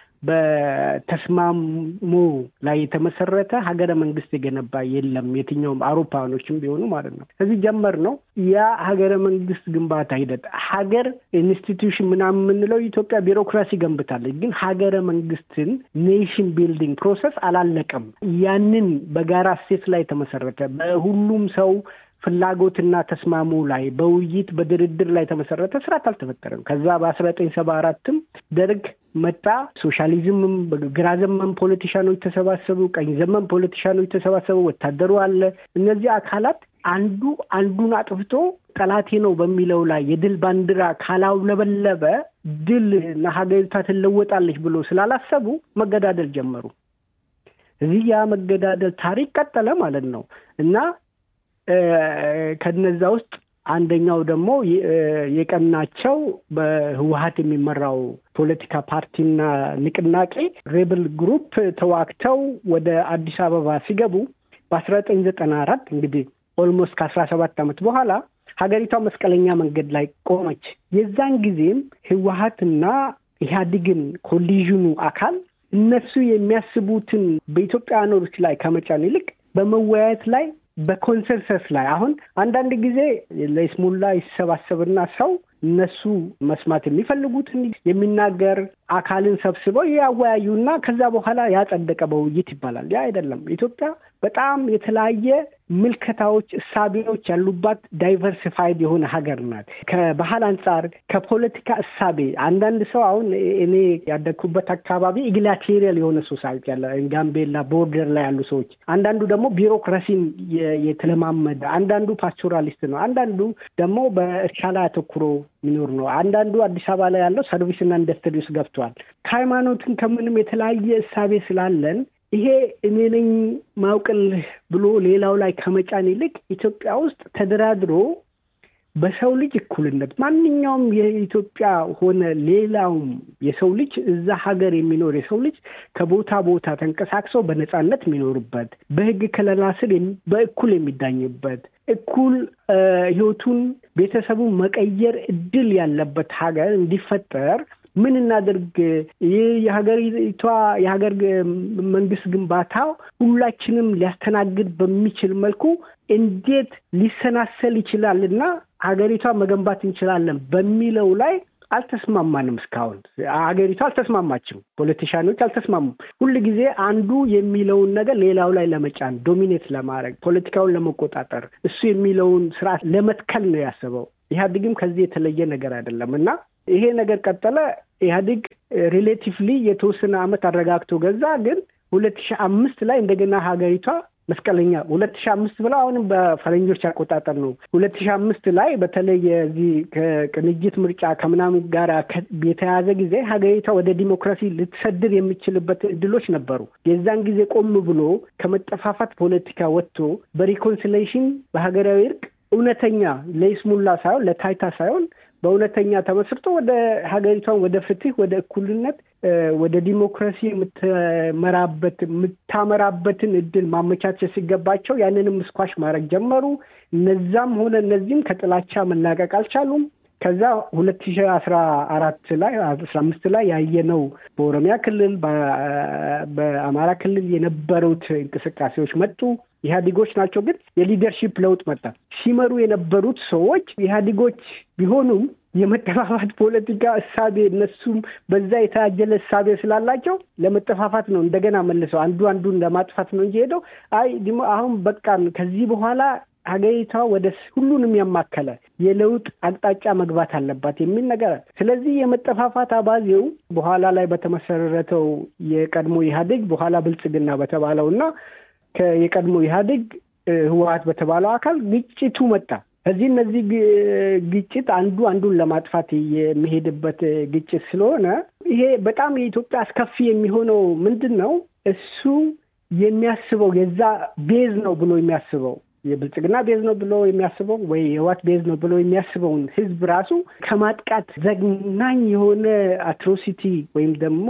በተስማሙ ላይ የተመሰረተ ሀገረ መንግስት የገነባ የለም። የትኛውም አውሮፓውያኖችም ቢሆኑ ማለት ነው። ከዚህ ጀመር ነው ያ ሀገረ መንግስት ግንባታ ሂደት ሀገር ኢንስቲትዩሽን ምናምን የምንለው ኢትዮጵያ ቢሮክራሲ ገንብታለች፣ ግን ሀገረ መንግስትን ኔሽን ቢልዲንግ ፕሮሰስ አላለቀም። ያንን በጋራ ሴት ላይ የተመሰረተ በሁሉም ሰው ፍላጎትና ተስማሙ ላይ በውይይት በድርድር ላይ የተመሰረተ ስርዓት አልተፈጠረም። ከዛ በአስራ ዘጠኝ ሰባ አራትም ደርግ መጣ። ሶሻሊዝምም ግራ ዘመን ፖለቲሻኖች ተሰባሰቡ፣ ቀኝ ዘመን ፖለቲሻኖች ተሰባሰቡ፣ ወታደሩ አለ። እነዚህ አካላት አንዱ አንዱን አጥፍቶ ጠላቴ ነው በሚለው ላይ የድል ባንዲራ ካላውለበለበ ድል ሀገሪቷ ትለወጣለች ብሎ ስላላሰቡ መገዳደል ጀመሩ። እዚህ ያ መገዳደል ታሪክ ቀጠለ ማለት ነው እና ከነዛ ውስጥ አንደኛው ደግሞ የቀናቸው በህወሀት የሚመራው ፖለቲካ ፓርቲና ንቅናቄ ሬብል ግሩፕ ተዋግተው ወደ አዲስ አበባ ሲገቡ በአስራ ዘጠኝ ዘጠና አራት እንግዲህ ኦልሞስት ከአስራ ሰባት ዓመት በኋላ ሀገሪቷ መስቀለኛ መንገድ ላይ ቆመች። የዛን ጊዜም ህወሀትና ኢህአዴግን ኮሊዥኑ አካል እነሱ የሚያስቡትን በኢትዮጵያውያኖች ላይ ከመጫን ይልቅ በመወያየት ላይ በኮንሰንሰስ ላይ አሁን አንዳንድ ጊዜ ለይስሙላ ይሰባሰብና ሰው እነሱ መስማት የሚፈልጉትን የሚናገር አካልን ሰብስበው ያወያዩና ከዛ በኋላ ያጸደቀ በውይይት ይባላል። ያ አይደለም። ኢትዮጵያ በጣም የተለያየ ምልከታዎች፣ እሳቤዎች ያሉባት ዳይቨርሲፋይድ የሆነ ሀገር ናት። ከባህል አንጻር፣ ከፖለቲካ እሳቤ አንዳንድ ሰው አሁን እኔ ያደግኩበት አካባቢ ኢግላቴሪያል የሆነ ሶሳይቲ ያለ ጋምቤላ ቦርደር ላይ ያሉ ሰዎች፣ አንዳንዱ ደግሞ ቢሮክራሲን የተለማመደ፣ አንዳንዱ ፓስቶራሊስት ነው፣ አንዳንዱ ደግሞ በእርሻ ላይ አተኩሮ የሚኖር ነው። አንዳንዱ አዲስ አበባ ላይ ያለው ሰርቪስና ኢንዱስትሪ ውስጥ ገብቷል። ከሃይማኖትን ከምንም የተለያየ እሳቤ ስላለን ይሄ እኔ ነኝ ማውቅልህ ብሎ ሌላው ላይ ከመጫን ይልቅ ኢትዮጵያ ውስጥ ተደራድሮ በሰው ልጅ እኩልነት ማንኛውም የኢትዮጵያ ሆነ ሌላውም የሰው ልጅ እዛ ሀገር የሚኖር የሰው ልጅ ከቦታ ቦታ ተንቀሳቅሰው በነፃነት የሚኖርበት በሕግ ከለላ ስር በእኩል የሚዳኝበት እኩል ሕይወቱን ቤተሰቡን መቀየር እድል ያለበት ሀገር እንዲፈጠር ምን እናድርግ? ይህ የሀገሪቷ የሀገር መንግስት ግንባታ ሁላችንም ሊያስተናግድ በሚችል መልኩ እንዴት ሊሰናሰል ይችላል እና ሀገሪቷ መገንባት እንችላለን በሚለው ላይ አልተስማማንም። እስካሁን ሀገሪቷ አልተስማማችም። ፖለቲሻኖች አልተስማሙም። ሁል ጊዜ አንዱ የሚለውን ነገር ሌላው ላይ ለመጫን ዶሚኔት ለማድረግ ፖለቲካውን ለመቆጣጠር እሱ የሚለውን ስርዓት ለመትከል ነው ያሰበው። ኢህአዴግም ከዚህ የተለየ ነገር አይደለም እና ይሄ ነገር ቀጠለ። ኢህአዴግ ሪሌቲቭሊ የተወሰነ ዓመት አረጋግቶ ገዛ። ግን ሁለት ሺህ አምስት ላይ እንደገና ሀገሪቷ መስቀለኛ ሁለት ሺህ አምስት ብለው አሁንም በፈረንጆች አቆጣጠር ነው። ሁለት ሺህ አምስት ላይ በተለይ የዚህ ከቅንጅት ምርጫ ከምናምን ጋር የተያዘ ጊዜ ሀገሪቷ ወደ ዲሞክራሲ ልትሰድር የሚችልበት እድሎች ነበሩ። የዛን ጊዜ ቆም ብሎ ከመጠፋፋት ፖለቲካ ወጥቶ በሪኮንሲሌሽን በሀገራዊ እርቅ እውነተኛ ለይስሙላ ሳይሆን ለታይታ ሳይሆን በእውነተኛ ተመስርቶ ወደ ሀገሪቷን ወደ ፍትህ፣ ወደ እኩልነት፣ ወደ ዲሞክራሲ የምትመራበት የምታመራበትን እድል ማመቻቸት ሲገባቸው ያንንም ስኳሽ ማድረግ ጀመሩ። እነዛም ሆነ እነዚህም ከጥላቻ መላቀቅ አልቻሉም። ከዛ ሁለት ሺህ አስራ አራት ላይ አስራ አምስት ላይ ያየነው በኦሮሚያ ክልል በአማራ ክልል የነበሩት እንቅስቃሴዎች መጡ። ኢህአዴጎች ናቸው፣ ግን የሊደርሺፕ ለውጥ መጣ። ሲመሩ የነበሩት ሰዎች ኢህአዴጎች ቢሆኑም የመጠፋፋት ፖለቲካ እሳቤ እነሱም በዛ የታጀለ እሳቤ ስላላቸው ለመጠፋፋት ነው እንደገና መልሰው አንዱ አንዱን ለማጥፋት ነው እንጂ ሄደው አይ አሁን በቃን ከዚህ በኋላ ሀገሪቷ ወደ ሁሉንም ያማከለ የለውጥ አቅጣጫ መግባት አለባት የሚል ነገር። ስለዚህ የመጠፋፋት አባዜው በኋላ ላይ በተመሰረተው የቀድሞ ኢህአዴግ በኋላ ብልጽግና በተባለው እና የቀድሞ ኢህአዴግ ህወሀት በተባለው አካል ግጭቱ መጣ። ከዚህ እነዚህ ግጭት አንዱ አንዱን ለማጥፋት የሚሄድበት ግጭት ስለሆነ ይሄ በጣም የኢትዮጵያ አስከፊ የሚሆነው ምንድን ነው? እሱ የሚያስበው የዛ ቤዝ ነው ብሎ የሚያስበው የብልጽግና ቤዝ ነው ብሎ የሚያስበው ወይ የህወሓት ቤዝ ነው ብሎ የሚያስበውን ህዝብ ራሱ ከማጥቃት ዘግናኝ የሆነ አትሮሲቲ ወይም ደግሞ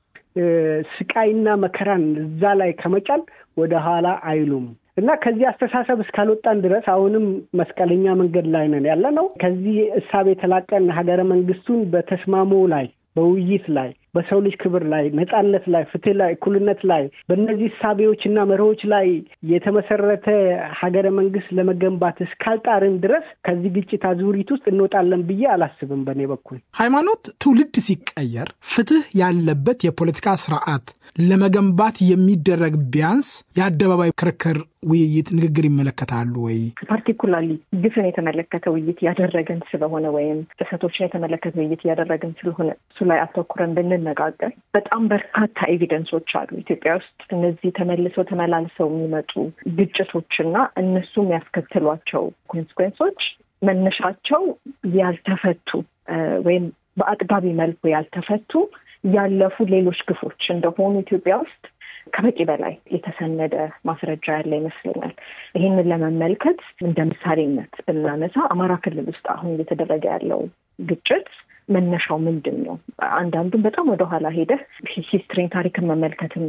ስቃይና መከራን እዛ ላይ ከመጫን ወደ ኋላ አይሉም እና ከዚህ አስተሳሰብ እስካልወጣን ድረስ አሁንም መስቀለኛ መንገድ ላይ ነን ያለ ነው። ከዚህ እሳቤ የተላቀን ሀገረ መንግስቱን በተስማሞ ላይ በውይይት ላይ በሰው ልጅ ክብር ላይ ነጻነት ላይ ፍትህ ላይ እኩልነት ላይ በእነዚህ እሳቤዎች እና መርሆች ላይ የተመሰረተ ሀገረ መንግስት ለመገንባት እስካልጣርን ድረስ ከዚህ ግጭት አዙሪት ውስጥ እንወጣለን ብዬ አላስብም። በእኔ በኩል ሃይማኖት ትውልድ ሲቀየር ፍትህ ያለበት የፖለቲካ ስርዓት ለመገንባት የሚደረግ ቢያንስ የአደባባይ ክርክር፣ ውይይት፣ ንግግር ይመለከታሉ ወይ? ፓርቲኩላርሊ ግፍን የተመለከተ ውይይት እያደረግን ስለሆነ ወይም ጥሰቶችን የተመለከተ ውይይት እያደረግን ስለሆነ እሱ ላይ አተኩረን ብንነጋገር በጣም በርካታ ኤቪደንሶች አሉ ኢትዮጵያ ውስጥ እነዚህ ተመልሰው ተመላልሰው የሚመጡ ግጭቶችና እነሱም ያስከትሏቸው ኮንስኮንሶች መነሻቸው ያልተፈቱ ወይም በአጥጋቢ መልኩ ያልተፈቱ ያለፉ ሌሎች ግፎች እንደሆኑ ኢትዮጵያ ውስጥ ከበቂ በላይ የተሰነደ ማስረጃ ያለ ይመስለኛል። ይህንን ለመመልከት እንደ ምሳሌነት ብናነሳ አማራ ክልል ውስጥ አሁን እየተደረገ ያለው ግጭት መነሻው ምንድን ነው? አንዳንዱም በጣም ወደኋላ ሄደህ ሂስትሪን ታሪክን መመልከትም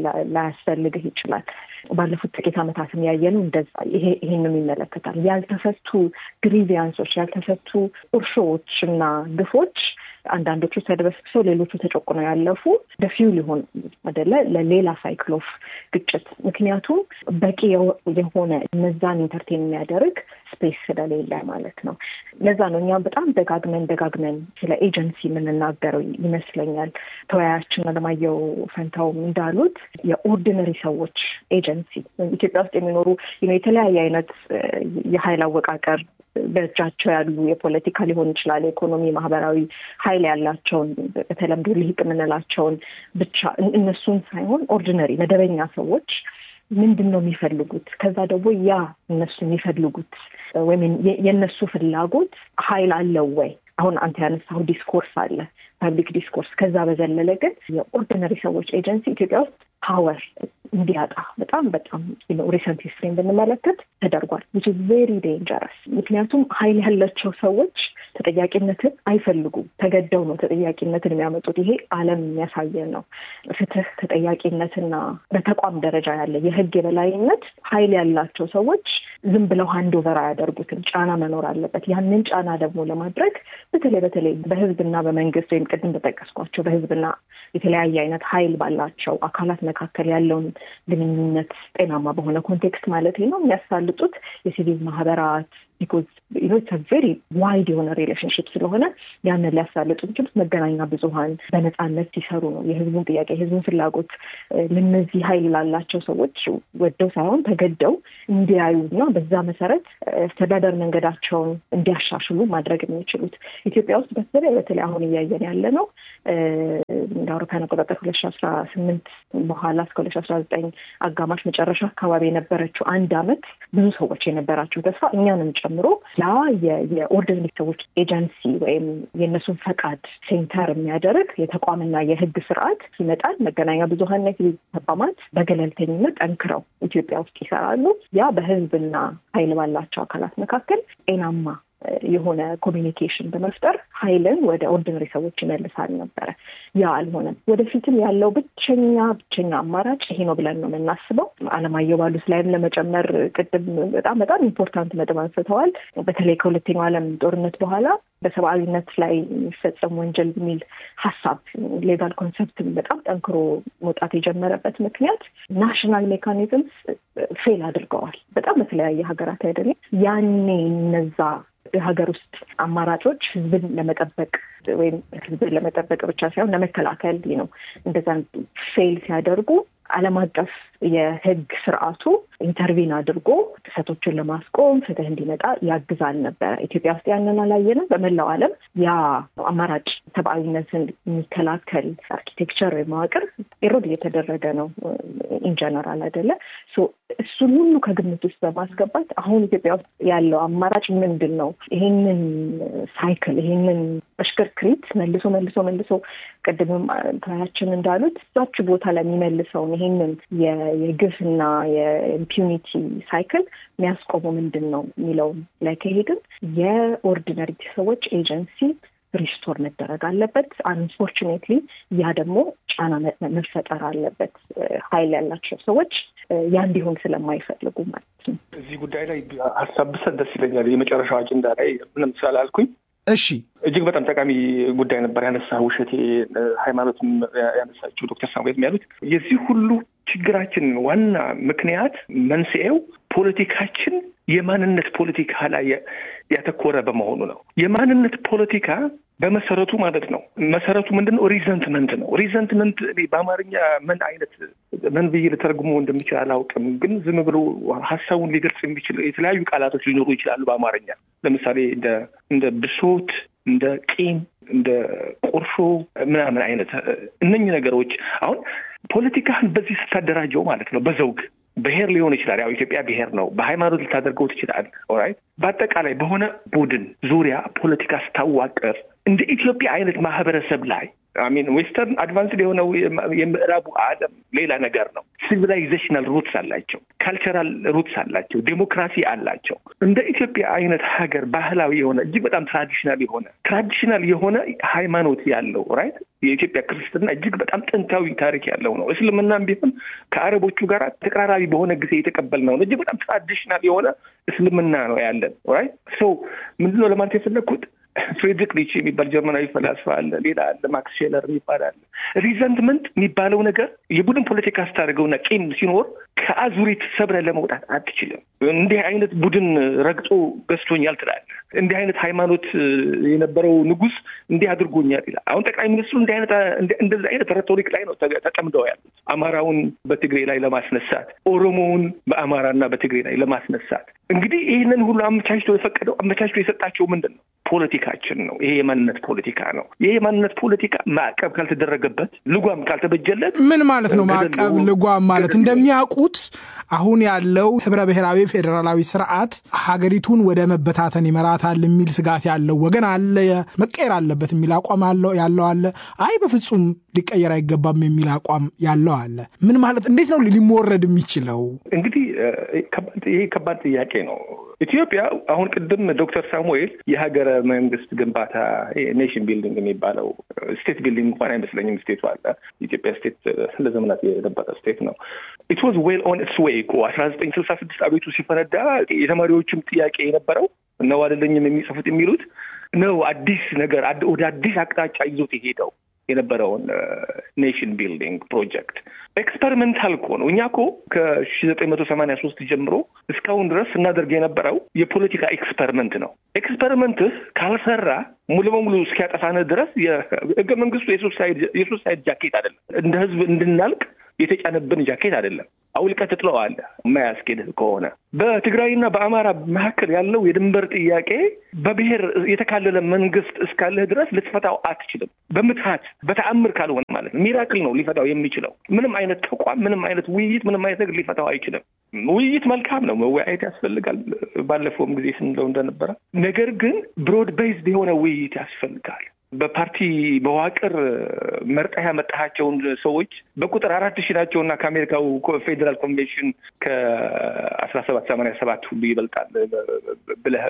ላያስፈልግህ ይችላል። ባለፉት ጥቂት ዓመታትም ያየነው እንደዛ ይሄንም ይመለከታል። ያልተፈቱ ግሪቪያንሶች፣ ያልተፈቱ ቁርሾዎች እና ግፎች አንዳንዶቹ ተደበስብሰው ሌሎቹ ተጨቁነው ያለፉ ደፊው ሊሆን አደለ ለሌላ ሳይክል ኦፍ ግጭት። ምክንያቱም በቂ የሆነ እነዛን ኢንተርቴን የሚያደርግ ስፔስ ስለሌለ ማለት ነው። ለዛ ነው እኛም በጣም ደጋግመን ደጋግመን ስለ ኤጀንሲ የምንናገረው ይመስለኛል። ተወያያችን አለማየሁ ፈንታውም እንዳሉት የኦርዲነሪ ሰዎች ኤጀንሲ ኢትዮጵያ ውስጥ የሚኖሩ የተለያየ አይነት የሀይል አወቃቀር በእጃቸው ያሉ የፖለቲካ ሊሆን ይችላል፣ የኢኮኖሚ፣ ማህበራዊ ሀይል ያላቸውን በተለምዶ ልሂቅ የምንላቸውን ብቻ እነሱን ሳይሆን ኦርዲነሪ መደበኛ ሰዎች ምንድን ነው የሚፈልጉት? ከዛ ደግሞ ያ እነሱ የሚፈልጉት ወይም የእነሱ ፍላጎት ሀይል አለው ወይ? አሁን አንተ ያነሳው ዲስኮርስ አለ፣ ፐብሊክ ዲስኮርስ። ከዛ በዘለለ ግን የኦርዲነሪ ሰዎች ኤጀንሲ ኢትዮጵያ ውስጥ ፓወር እንዲያጣ በጣም በጣም ሪሰንት ሂስትሪን ብንመለከት ተደርጓል። ዊች ቬሪ ዴንጀረስ። ምክንያቱም ሀይል ያላቸው ሰዎች ተጠያቂነትን አይፈልጉም። ተገደው ነው ተጠያቂነትን የሚያመጡት። ይሄ ዓለም የሚያሳየን ነው። ፍትህ፣ ተጠያቂነትና በተቋም ደረጃ ያለ የህግ የበላይነት ሀይል ያላቸው ሰዎች ዝም ብለው ሀንድ ኦቨር አያደርጉትም። ጫና መኖር አለበት። ያንን ጫና ደግሞ ለማድረግ በተለይ በተለይ በህዝብና በመንግስት ወይም ቅድም በጠቀስኳቸው በህዝብና የተለያየ አይነት ሀይል ባላቸው አካላት መካከል ያለውን ግንኙነት ጤናማ በሆነ ኮንቴክስት ማለት ነው የሚያሳልጡት የሲቪል ማህበራት ቢኮዝ ኢትስ ቬሪ ዋይድ የሆነ ሪሌሽንሽፕ ስለሆነ ያንን ሊያሳልጡ የሚችሉት መገናኛ ብዙኃን በነፃነት ሲሰሩ ነው። የህዝቡን ጥያቄ የህዝቡን ፍላጎት ለነዚህ ሀይል ላላቸው ሰዎች ወደው ሳይሆን ተገደው እንዲያዩ እና በዛ መሰረት አስተዳደር መንገዳቸውን እንዲያሻሽሉ ማድረግ የሚችሉት ኢትዮጵያ ውስጥ በተለይ በተለይ አሁን እያየን ያለ ነው እንደ አውሮፓውያን አቆጣጠር ሁለት ሺ አስራ ስምንት በኋላ እስከ ሁለት ሺ አስራ ዘጠኝ አጋማሽ መጨረሻ አካባቢ የነበረችው አንድ አመት ብዙ ሰዎች የነበራቸው ተስፋ እኛንም ጨምሮ ያ የኦርዲነሪ ሰዎች ኤጀንሲ ወይም የእነሱን ፈቃድ ሴንተር የሚያደርግ የተቋምና የህግ ስርዓት ይመጣል። መገናኛ ብዙሀንና የሲቪል ተቋማት በገለልተኝነት ጠንክረው ኢትዮጵያ ውስጥ ይሰራሉ። ያ በህዝብና ኃይል ባላቸው አካላት መካከል ጤናማ የሆነ ኮሚኒኬሽን በመፍጠር ሀይልን ወደ ኦርዲነሪ ሰዎች ይመልሳል ነበረ። ያ አልሆነም። ወደፊትም ያለው ብቸኛ ብቸኛ አማራጭ ይሄ ነው ብለን ነው የምናስበው። አለማየሁ ባሉት ላይም ለመጨመር ቅድም በጣም በጣም ኢምፖርታንት ነጥብ አንስተዋል። በተለይ ከሁለተኛው ዓለም ጦርነት በኋላ በሰብአዊነት ላይ የሚፈጸም ወንጀል የሚል ሀሳብ ሌጋል ኮንሰፕትን በጣም ጠንክሮ መውጣት የጀመረበት ምክንያት ናሽናል ሜካኒዝምስ ፌል አድርገዋል። በጣም በተለያየ ሀገራት አይደለም ያኔ እነዛ የሀገር ውስጥ አማራጮች ህዝብን ለመጠበቅ ወይም ህዝብን ለመጠበቅ ብቻ ሳይሆን ለመከላከል ነው እንደዛ ፌል ሲያደርጉ ዓለም አቀፍ የህግ ስርዓቱ ኢንተርቪን አድርጎ ጥሰቶችን ለማስቆም ፍትህ እንዲመጣ ያግዛል ነበረ። ኢትዮጵያ ውስጥ ያንን አላየንም። በመላው ዓለም ያ አማራጭ ሰብአዊነትን የሚከላከል አርኪቴክቸር ወይም መዋቅር ኤሮድ እየተደረገ ነው ኢንጀነራል አይደለ። እሱን ሁሉ ከግምት ውስጥ በማስገባት አሁን ኢትዮጵያ ውስጥ ያለው አማራጭ ምንድን ነው? ይሄንን ሳይክል ይሄንን እሽክርክሪት መልሶ መልሶ መልሶ ቅድምም ተያችን እንዳሉት እዛች ቦታ ላይ የሚመልሰውን ይሄንን የግፍና የኢምፒዩኒቲ ሳይክል የሚያስቆመው ምንድን ነው የሚለው ላይ ከሄድን የኦርዲነሪ ሰዎች ኤጀንሲ ሪስቶር መደረግ አለበት። አንፎርቹኔትሊ ያ ደግሞ ጫና መፈጠር አለበት። ሀይል ያላቸው ሰዎች ያ እንዲሆን ስለማይፈልጉ ማለት ነው። እዚህ ጉዳይ ላይ ሀሳብ ብሰጥ ደስ ይለኛል። የመጨረሻው አጀንዳ ላይ ምንም ስላላልኩኝ እሺ እጅግ በጣም ጠቃሚ ጉዳይ ነበር ያነሳ ውሸቴ ሃይማኖትም ያነሳችው ዶክተር ሳሙኤል ያሉት የዚህ ሁሉ ችግራችን ዋና ምክንያት መንስኤው ፖለቲካችን የማንነት ፖለቲካ ላይ ያተኮረ በመሆኑ ነው። የማንነት ፖለቲካ በመሰረቱ ማለት ነው መሰረቱ ምንድን ነው? ሪዘንትመንት ነው። ሪዘንትመንት በአማርኛ ምን አይነት ምን ብዬ ልተረጉሞ እንደሚችል አላውቅም፣ ግን ዝም ብሎ ሀሳቡን ሊገልጽ የሚችል የተለያዩ ቃላቶች ሊኖሩ ይችላሉ በአማርኛ ለምሳሌ እንደ እንደ ብሶት፣ እንደ ቂም፣ እንደ ቁርሾ ምናምን አይነት እነኝህ ነገሮች አሁን ፖለቲካህን በዚህ ስታደራጀው ማለት ነው በዘውግ ብሔር ሊሆን ይችላል። ያው ኢትዮጵያ ብሔር ነው። በሃይማኖት ልታደርገው ትችላል። ኦራይት በአጠቃላይ በሆነ ቡድን ዙሪያ ፖለቲካ ስታዋቅር እንደ ኢትዮጵያ አይነት ማህበረሰብ ላይ አሚን ዌስተርን አድቫንስድ የሆነው የምዕራቡ ዓለም ሌላ ነገር ነው። ሲቪላይዜሽናል ሩትስ አላቸው፣ ካልቸራል ሩትስ አላቸው፣ ዴሞክራሲ አላቸው። እንደ ኢትዮጵያ አይነት ሀገር ባህላዊ የሆነ እጅግ በጣም ትራዲሽናል የሆነ ትራዲሽናል የሆነ ሃይማኖት ያለው ራይት የኢትዮጵያ ክርስትና እጅግ በጣም ጥንታዊ ታሪክ ያለው ነው። እስልምናም ቢሆን ከአረቦቹ ጋር ተቀራራቢ በሆነ ጊዜ የተቀበልነው ነው። እጅግ በጣም ትራዲሽናል የሆነ እስልምና ነው ያለን ራይት ሶ ምንድነው ለማለት የፈለግኩት ፍሬድሪክ ኒቼ የሚባል ጀርመናዊ ፈላስፋ አለ። ሌላ አለ ማክስ ሼለር የሚባል አለ። ሪዘንትመንት የሚባለው ነገር የቡድን ፖለቲካ ስታደርገውና ቂም ሲኖር ከአዙሪት ሰብረ ለመውጣት አትችልም። እንዲህ አይነት ቡድን ረግጦ ገዝቶኛል ትላለህ። እንዲህ አይነት ሃይማኖት የነበረው ንጉሥ እንዲህ አድርጎኛል ይላል። አሁን ጠቅላይ ሚኒስትሩ እንዲህ አይነት እንደዚህ አይነት ሬቶሪክ ላይ ነው ተጠምደው ያሉት። አማራውን በትግሬ ላይ ለማስነሳት፣ ኦሮሞውን በአማራና በትግሬ ላይ ለማስነሳት እንግዲህ ይህንን ሁሉ አመቻችቶ የፈቀደው አመቻችቶ የሰጣቸው ምንድን ነው? ፖለቲካችን ነው። ይሄ የማንነት ፖለቲካ ነው። ይሄ የማንነት ፖለቲካ ማዕቀብ ካልተደረገበት፣ ልጓም ካልተበጀለት ምን ማለት ነው? ማዕቀብ ልጓም ማለት እንደሚያውቁት አሁን ያለው ህብረ ብሔራዊ ፌዴራላዊ ስርዓት ሀገሪቱን ወደ መበታተን ይመራታል የሚል ስጋት ያለው ወገን አለ። መቀየር አለበት የሚል አቋም ያለው አለ። አይ በፍጹም ሊቀየር አይገባም የሚል አቋም ያለው አለ። ምን ማለት እንዴት ነው ሊሞረድ የሚችለው? እንግዲህ ይሄ ከባድ ጥያቄ ነው። ኢትዮጵያ አሁን ቅድም ዶክተር ሳሙኤል የሀገረ መንግስት ግንባታ ኔሽን ቢልዲንግ የሚባለው ስቴት ቢልዲንግ እንኳን አይመስለኝም። ስቴቱ አለ ኢትዮጵያ ስቴት ለዘመናት የነበረ ስቴት ነው። ኢት ዋዝ ዌል ኦን ኢትስ ዌይ እኮ አስራ ዘጠኝ ስልሳ ስድስት አቤቱ ሲፈነዳ የተማሪዎችም ጥያቄ የነበረው ነው አይደለኝም የሚጽፉት የሚሉት ነው አዲስ ነገር ወደ አዲስ አቅጣጫ ይዞት የሄደው የነበረውን ኔሽን ቢልዲንግ ፕሮጀክት ኤክስፐሪመንታል እኮ ነው። እኛ እኮ ከሺ ዘጠኝ መቶ ሰማንያ ሶስት ጀምሮ እስካሁን ድረስ ስናደርግ የነበረው የፖለቲካ ኤክስፐሪመንት ነው። ኤክስፐሪመንትህ ካልሰራ ሙሉ በሙሉ እስኪያጠፋንህ ድረስ የህገ መንግስቱ የሱሳይድ ጃኬት አይደለም። እንደ ህዝብ እንድናልቅ የተጫነብን ጃኬት አይደለም። አውልቀህ ትጥለዋለህ የማያስኬድህ ከሆነ። በትግራይና በአማራ መካከል ያለው የድንበር ጥያቄ በብሔር የተካለለ መንግስት እስካለህ ድረስ ልትፈታው አትችልም። በምትሀት በተአምር ካልሆነ ማለት ነው። ሚራክል ነው ሊፈታው የሚችለው። ምንም አይነት ተቋም፣ ምንም አይነት ውይይት፣ ምንም አይነት ነገር ሊፈታው አይችልም። ውይይት መልካም ነው፣ መወያየት ያስፈልጋል። ባለፈውም ጊዜ ስንለው እንደነበረ ነገር ግን ብሮድ ቤዝድ የሆነ ውይይት ያስፈልጋል። በፓርቲ መዋቅር መርጠህ ያመጣሃቸውን ሰዎች በቁጥር አራት ሺህ ናቸው እና ከአሜሪካው ፌዴራል ኮንቬንሽን ከአስራ ሰባት ሰማንያ ሰባት ሁሉ ይበልጣል ብለህ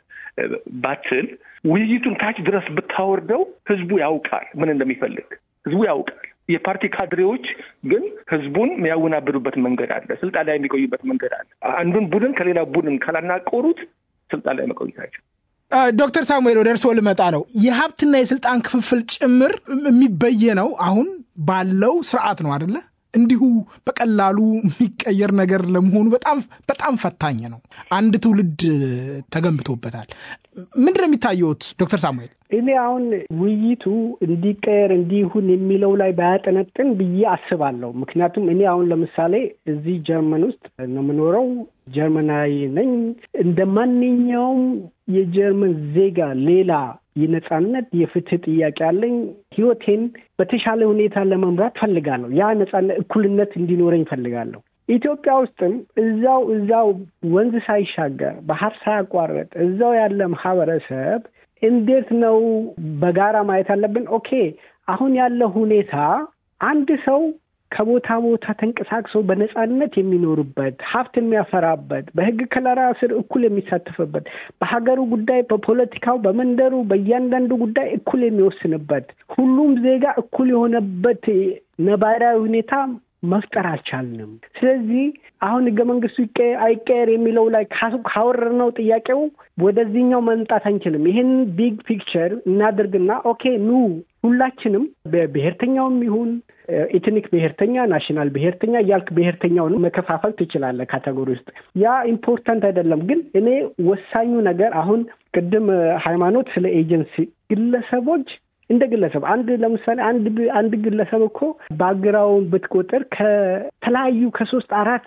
ባትል ውይይቱን ታች ድረስ ብታወርደው ህዝቡ ያውቃል ምን እንደሚፈልግ ህዝቡ ያውቃል። የፓርቲ ካድሬዎች ግን ህዝቡን የሚያወናብዱበት መንገድ አለ። ስልጣን ላይ የሚቆዩበት መንገድ አለ። አንዱን ቡድን ከሌላ ቡድን ካላናቆሩት ስልጣን ላይ መቆየታቸው ዶክተር ሳሙኤል ወደ እርስዎ ልመጣ ነው። የሀብትና የስልጣን ክፍፍል ጭምር የሚበየነው አሁን ባለው ስርዓት ነው አደለ? እንዲሁ በቀላሉ የሚቀየር ነገር ለመሆኑ በጣም በጣም ፈታኝ ነው። አንድ ትውልድ ተገንብቶበታል። ምንድን ነው የሚታየውት ዶክተር ሳሙኤል? እኔ አሁን ውይይቱ እንዲቀየር እንዲሁን የሚለው ላይ ባያጠነጥን ብዬ አስባለሁ። ምክንያቱም እኔ አሁን ለምሳሌ እዚህ ጀርመን ውስጥ ነው የምኖረው። ጀርመናዊ ነኝ። እንደ ማንኛውም የጀርመን ዜጋ ሌላ የነጻነት የፍትህ ጥያቄ አለኝ። ህይወቴን በተሻለ ሁኔታ ለመምራት ፈልጋለሁ። ያ ነጻነት፣ እኩልነት እንዲኖረኝ ፈልጋለሁ። ኢትዮጵያ ውስጥም እዛው እዛው ወንዝ ሳይሻገር ባህር ሳያቋርጥ እዛው ያለ ማህበረሰብ እንዴት ነው በጋራ ማየት አለብን? ኦኬ አሁን ያለ ሁኔታ አንድ ሰው ከቦታ ቦታ ተንቀሳቅሶ በነጻነት የሚኖርበት ሀብት የሚያፈራበት በህግ ከለላ ስር እኩል የሚሳተፍበት በሀገሩ ጉዳይ፣ በፖለቲካው፣ በመንደሩ በእያንዳንዱ ጉዳይ እኩል የሚወስንበት ሁሉም ዜጋ እኩል የሆነበት ነባራዊ ሁኔታ መፍጠር አልቻልንም። ስለዚህ አሁን ህገ መንግስቱ ይቀየር አይቀየር የሚለው ላይ ካወረድነው ጥያቄው ወደዚህኛው መምጣት አንችልም። ይህን ቢግ ፒክቸር እናድርግና ኦኬ ኑ ሁላችንም በብሔርተኛውም ይሁን ኤትኒክ ብሔርተኛ፣ ናሽናል ብሔርተኛ እያልክ ብሔርተኛውን መከፋፈል ትችላለህ ካቴጎሪ ውስጥ። ያ ኢምፖርታንት አይደለም። ግን እኔ ወሳኙ ነገር አሁን ቅድም ሃይማኖት ስለ ኤጀንሲ ግለሰቦች እንደ ግለሰብ አንድ ለምሳሌ አንድ አንድ ግለሰብ እኮ ባግራውን ብትቆጥር ከተለያዩ ከሶስት አራት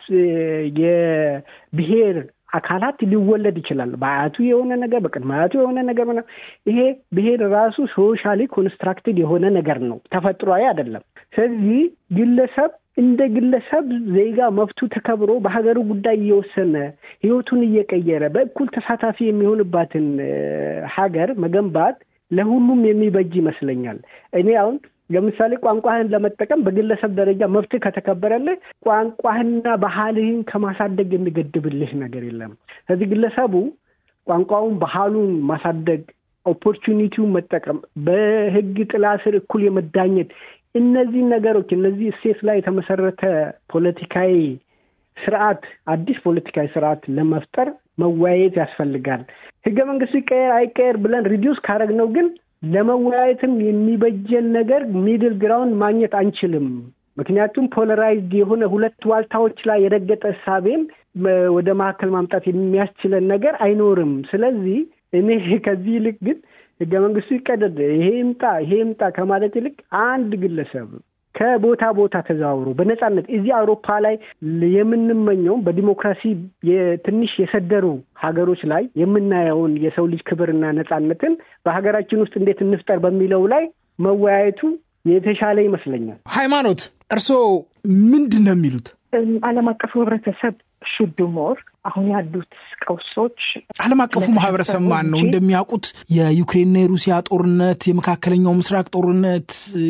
የብሔር አካላት ሊወለድ ይችላል። በአያቱ የሆነ ነገር፣ በቅድመ አያቱ የሆነ ነገር። ይሄ ብሔር ራሱ ሶሻሊ ኮንስትራክትድ የሆነ ነገር ነው፣ ተፈጥሯዊ አይደለም። ስለዚህ ግለሰብ እንደ ግለሰብ ዜጋ መብቱ ተከብሮ በሀገሩ ጉዳይ እየወሰነ ህይወቱን እየቀየረ በእኩል ተሳታፊ የሚሆንባትን ሀገር መገንባት ለሁሉም የሚበጅ ይመስለኛል። እኔ አሁን ለምሳሌ ቋንቋህን ለመጠቀም በግለሰብ ደረጃ መብትህ ከተከበረልህ ቋንቋህንና ባህልህን ከማሳደግ የሚገድብልህ ነገር የለም። ስለዚህ ግለሰቡ ቋንቋውን ባህሉን ማሳደግ፣ ኦፖርቹኒቲውን መጠቀም፣ በህግ ጥላ ስር እኩል የመዳኘት እነዚህ ነገሮች እነዚህ እሴት ላይ የተመሰረተ ፖለቲካዊ ስርዓት አዲስ ፖለቲካዊ ስርዓት ለመፍጠር መወያየት ያስፈልጋል። ህገ መንግስቱ ይቀየር አይቀየር ብለን ሪዲዩስ ካደረግነው ግን ለመወያየትም የሚበጀን ነገር ሚድል ግራውንድ ማግኘት አንችልም። ምክንያቱም ፖለራይዝድ የሆነ ሁለት ዋልታዎች ላይ የረገጠ እሳቤን ወደ መካከል ማምጣት የሚያስችለን ነገር አይኖርም። ስለዚህ እኔ ከዚህ ይልቅ ግን ህገ መንግስቱ ይቀደድ፣ ይሄ ይምጣ፣ ይሄ ይምጣ ከማለት ይልቅ አንድ ግለሰብ ከቦታ ቦታ ተዘዋውሮ በነጻነት እዚህ አውሮፓ ላይ የምንመኘውም በዲሞክራሲ ትንሽ የሰደሩ ሀገሮች ላይ የምናየውን የሰው ልጅ ክብርና ነጻነትን በሀገራችን ውስጥ እንዴት እንፍጠር በሚለው ላይ መወያየቱ የተሻለ ይመስለኛል። ሃይማኖት፣ እርስዎ ምንድን ነው የሚሉት? ዓለም አቀፉ ህብረተሰብ ሹድ ሞር አሁን ያሉት ቀውሶች ዓለም አቀፉ ማህበረሰብ ማን ነው? እንደሚያውቁት የዩክሬንና የሩሲያ ጦርነት፣ የመካከለኛው ምስራቅ ጦርነት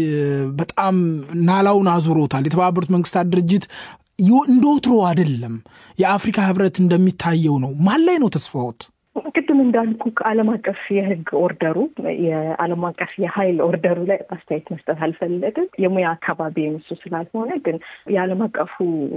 በጣም ናላውን አዙሮታል። የተባበሩት መንግስታት ድርጅት እንደ ወትሮ አይደለም። የአፍሪካ ህብረት እንደሚታየው ነው። ማን ላይ ነው ተስፋዎት? ቅድም እንዳልኩ ከዓለም አቀፍ የህግ ኦርደሩ የዓለም አቀፍ የሀይል ኦርደሩ ላይ አስተያየት መስጠት አልፈለግም። የሙያ አካባቢ የምሱ ስላልሆነ ግን የዓለም አቀፉ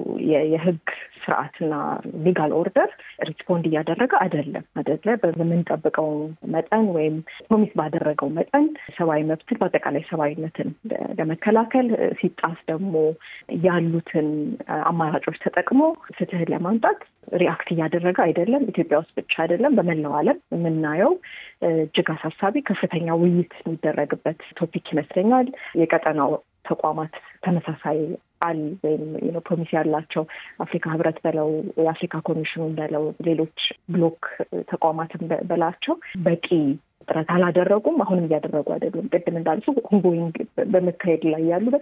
የህግ ስርዓትና ሊጋል ኦርደር ሪስፖንድ እያደረገ አይደለም አይደለ በምንጠብቀው መጠን ወይም ፕሮሚስ ባደረገው መጠን ሰብአዊ መብትን በአጠቃላይ ሰብአዊነትን ለመከላከል ሲጣስ ደግሞ ያሉትን አማራጮች ተጠቅሞ ፍትህን ለማምጣት ሪአክት እያደረገ አይደለም። ኢትዮጵያ ውስጥ ብቻ አይደለም፣ በመላው ዓለም የምናየው እጅግ አሳሳቢ ከፍተኛ ውይይት የሚደረግበት ቶፒክ ይመስለኛል። የቀጠናው ተቋማት ተመሳሳይ አል ወይም ፕሮሚስ ያላቸው አፍሪካ ህብረት በለው የአፍሪካ ኮሚሽኑን በለው ሌሎች ብሎክ ተቋማትን በላቸው በቂ ጥረት አላደረጉም። አሁንም እያደረጉ አይደሉም። ቅድም እንዳልሱ ሁንጎይንግ በመካሄድ ላይ ያሉ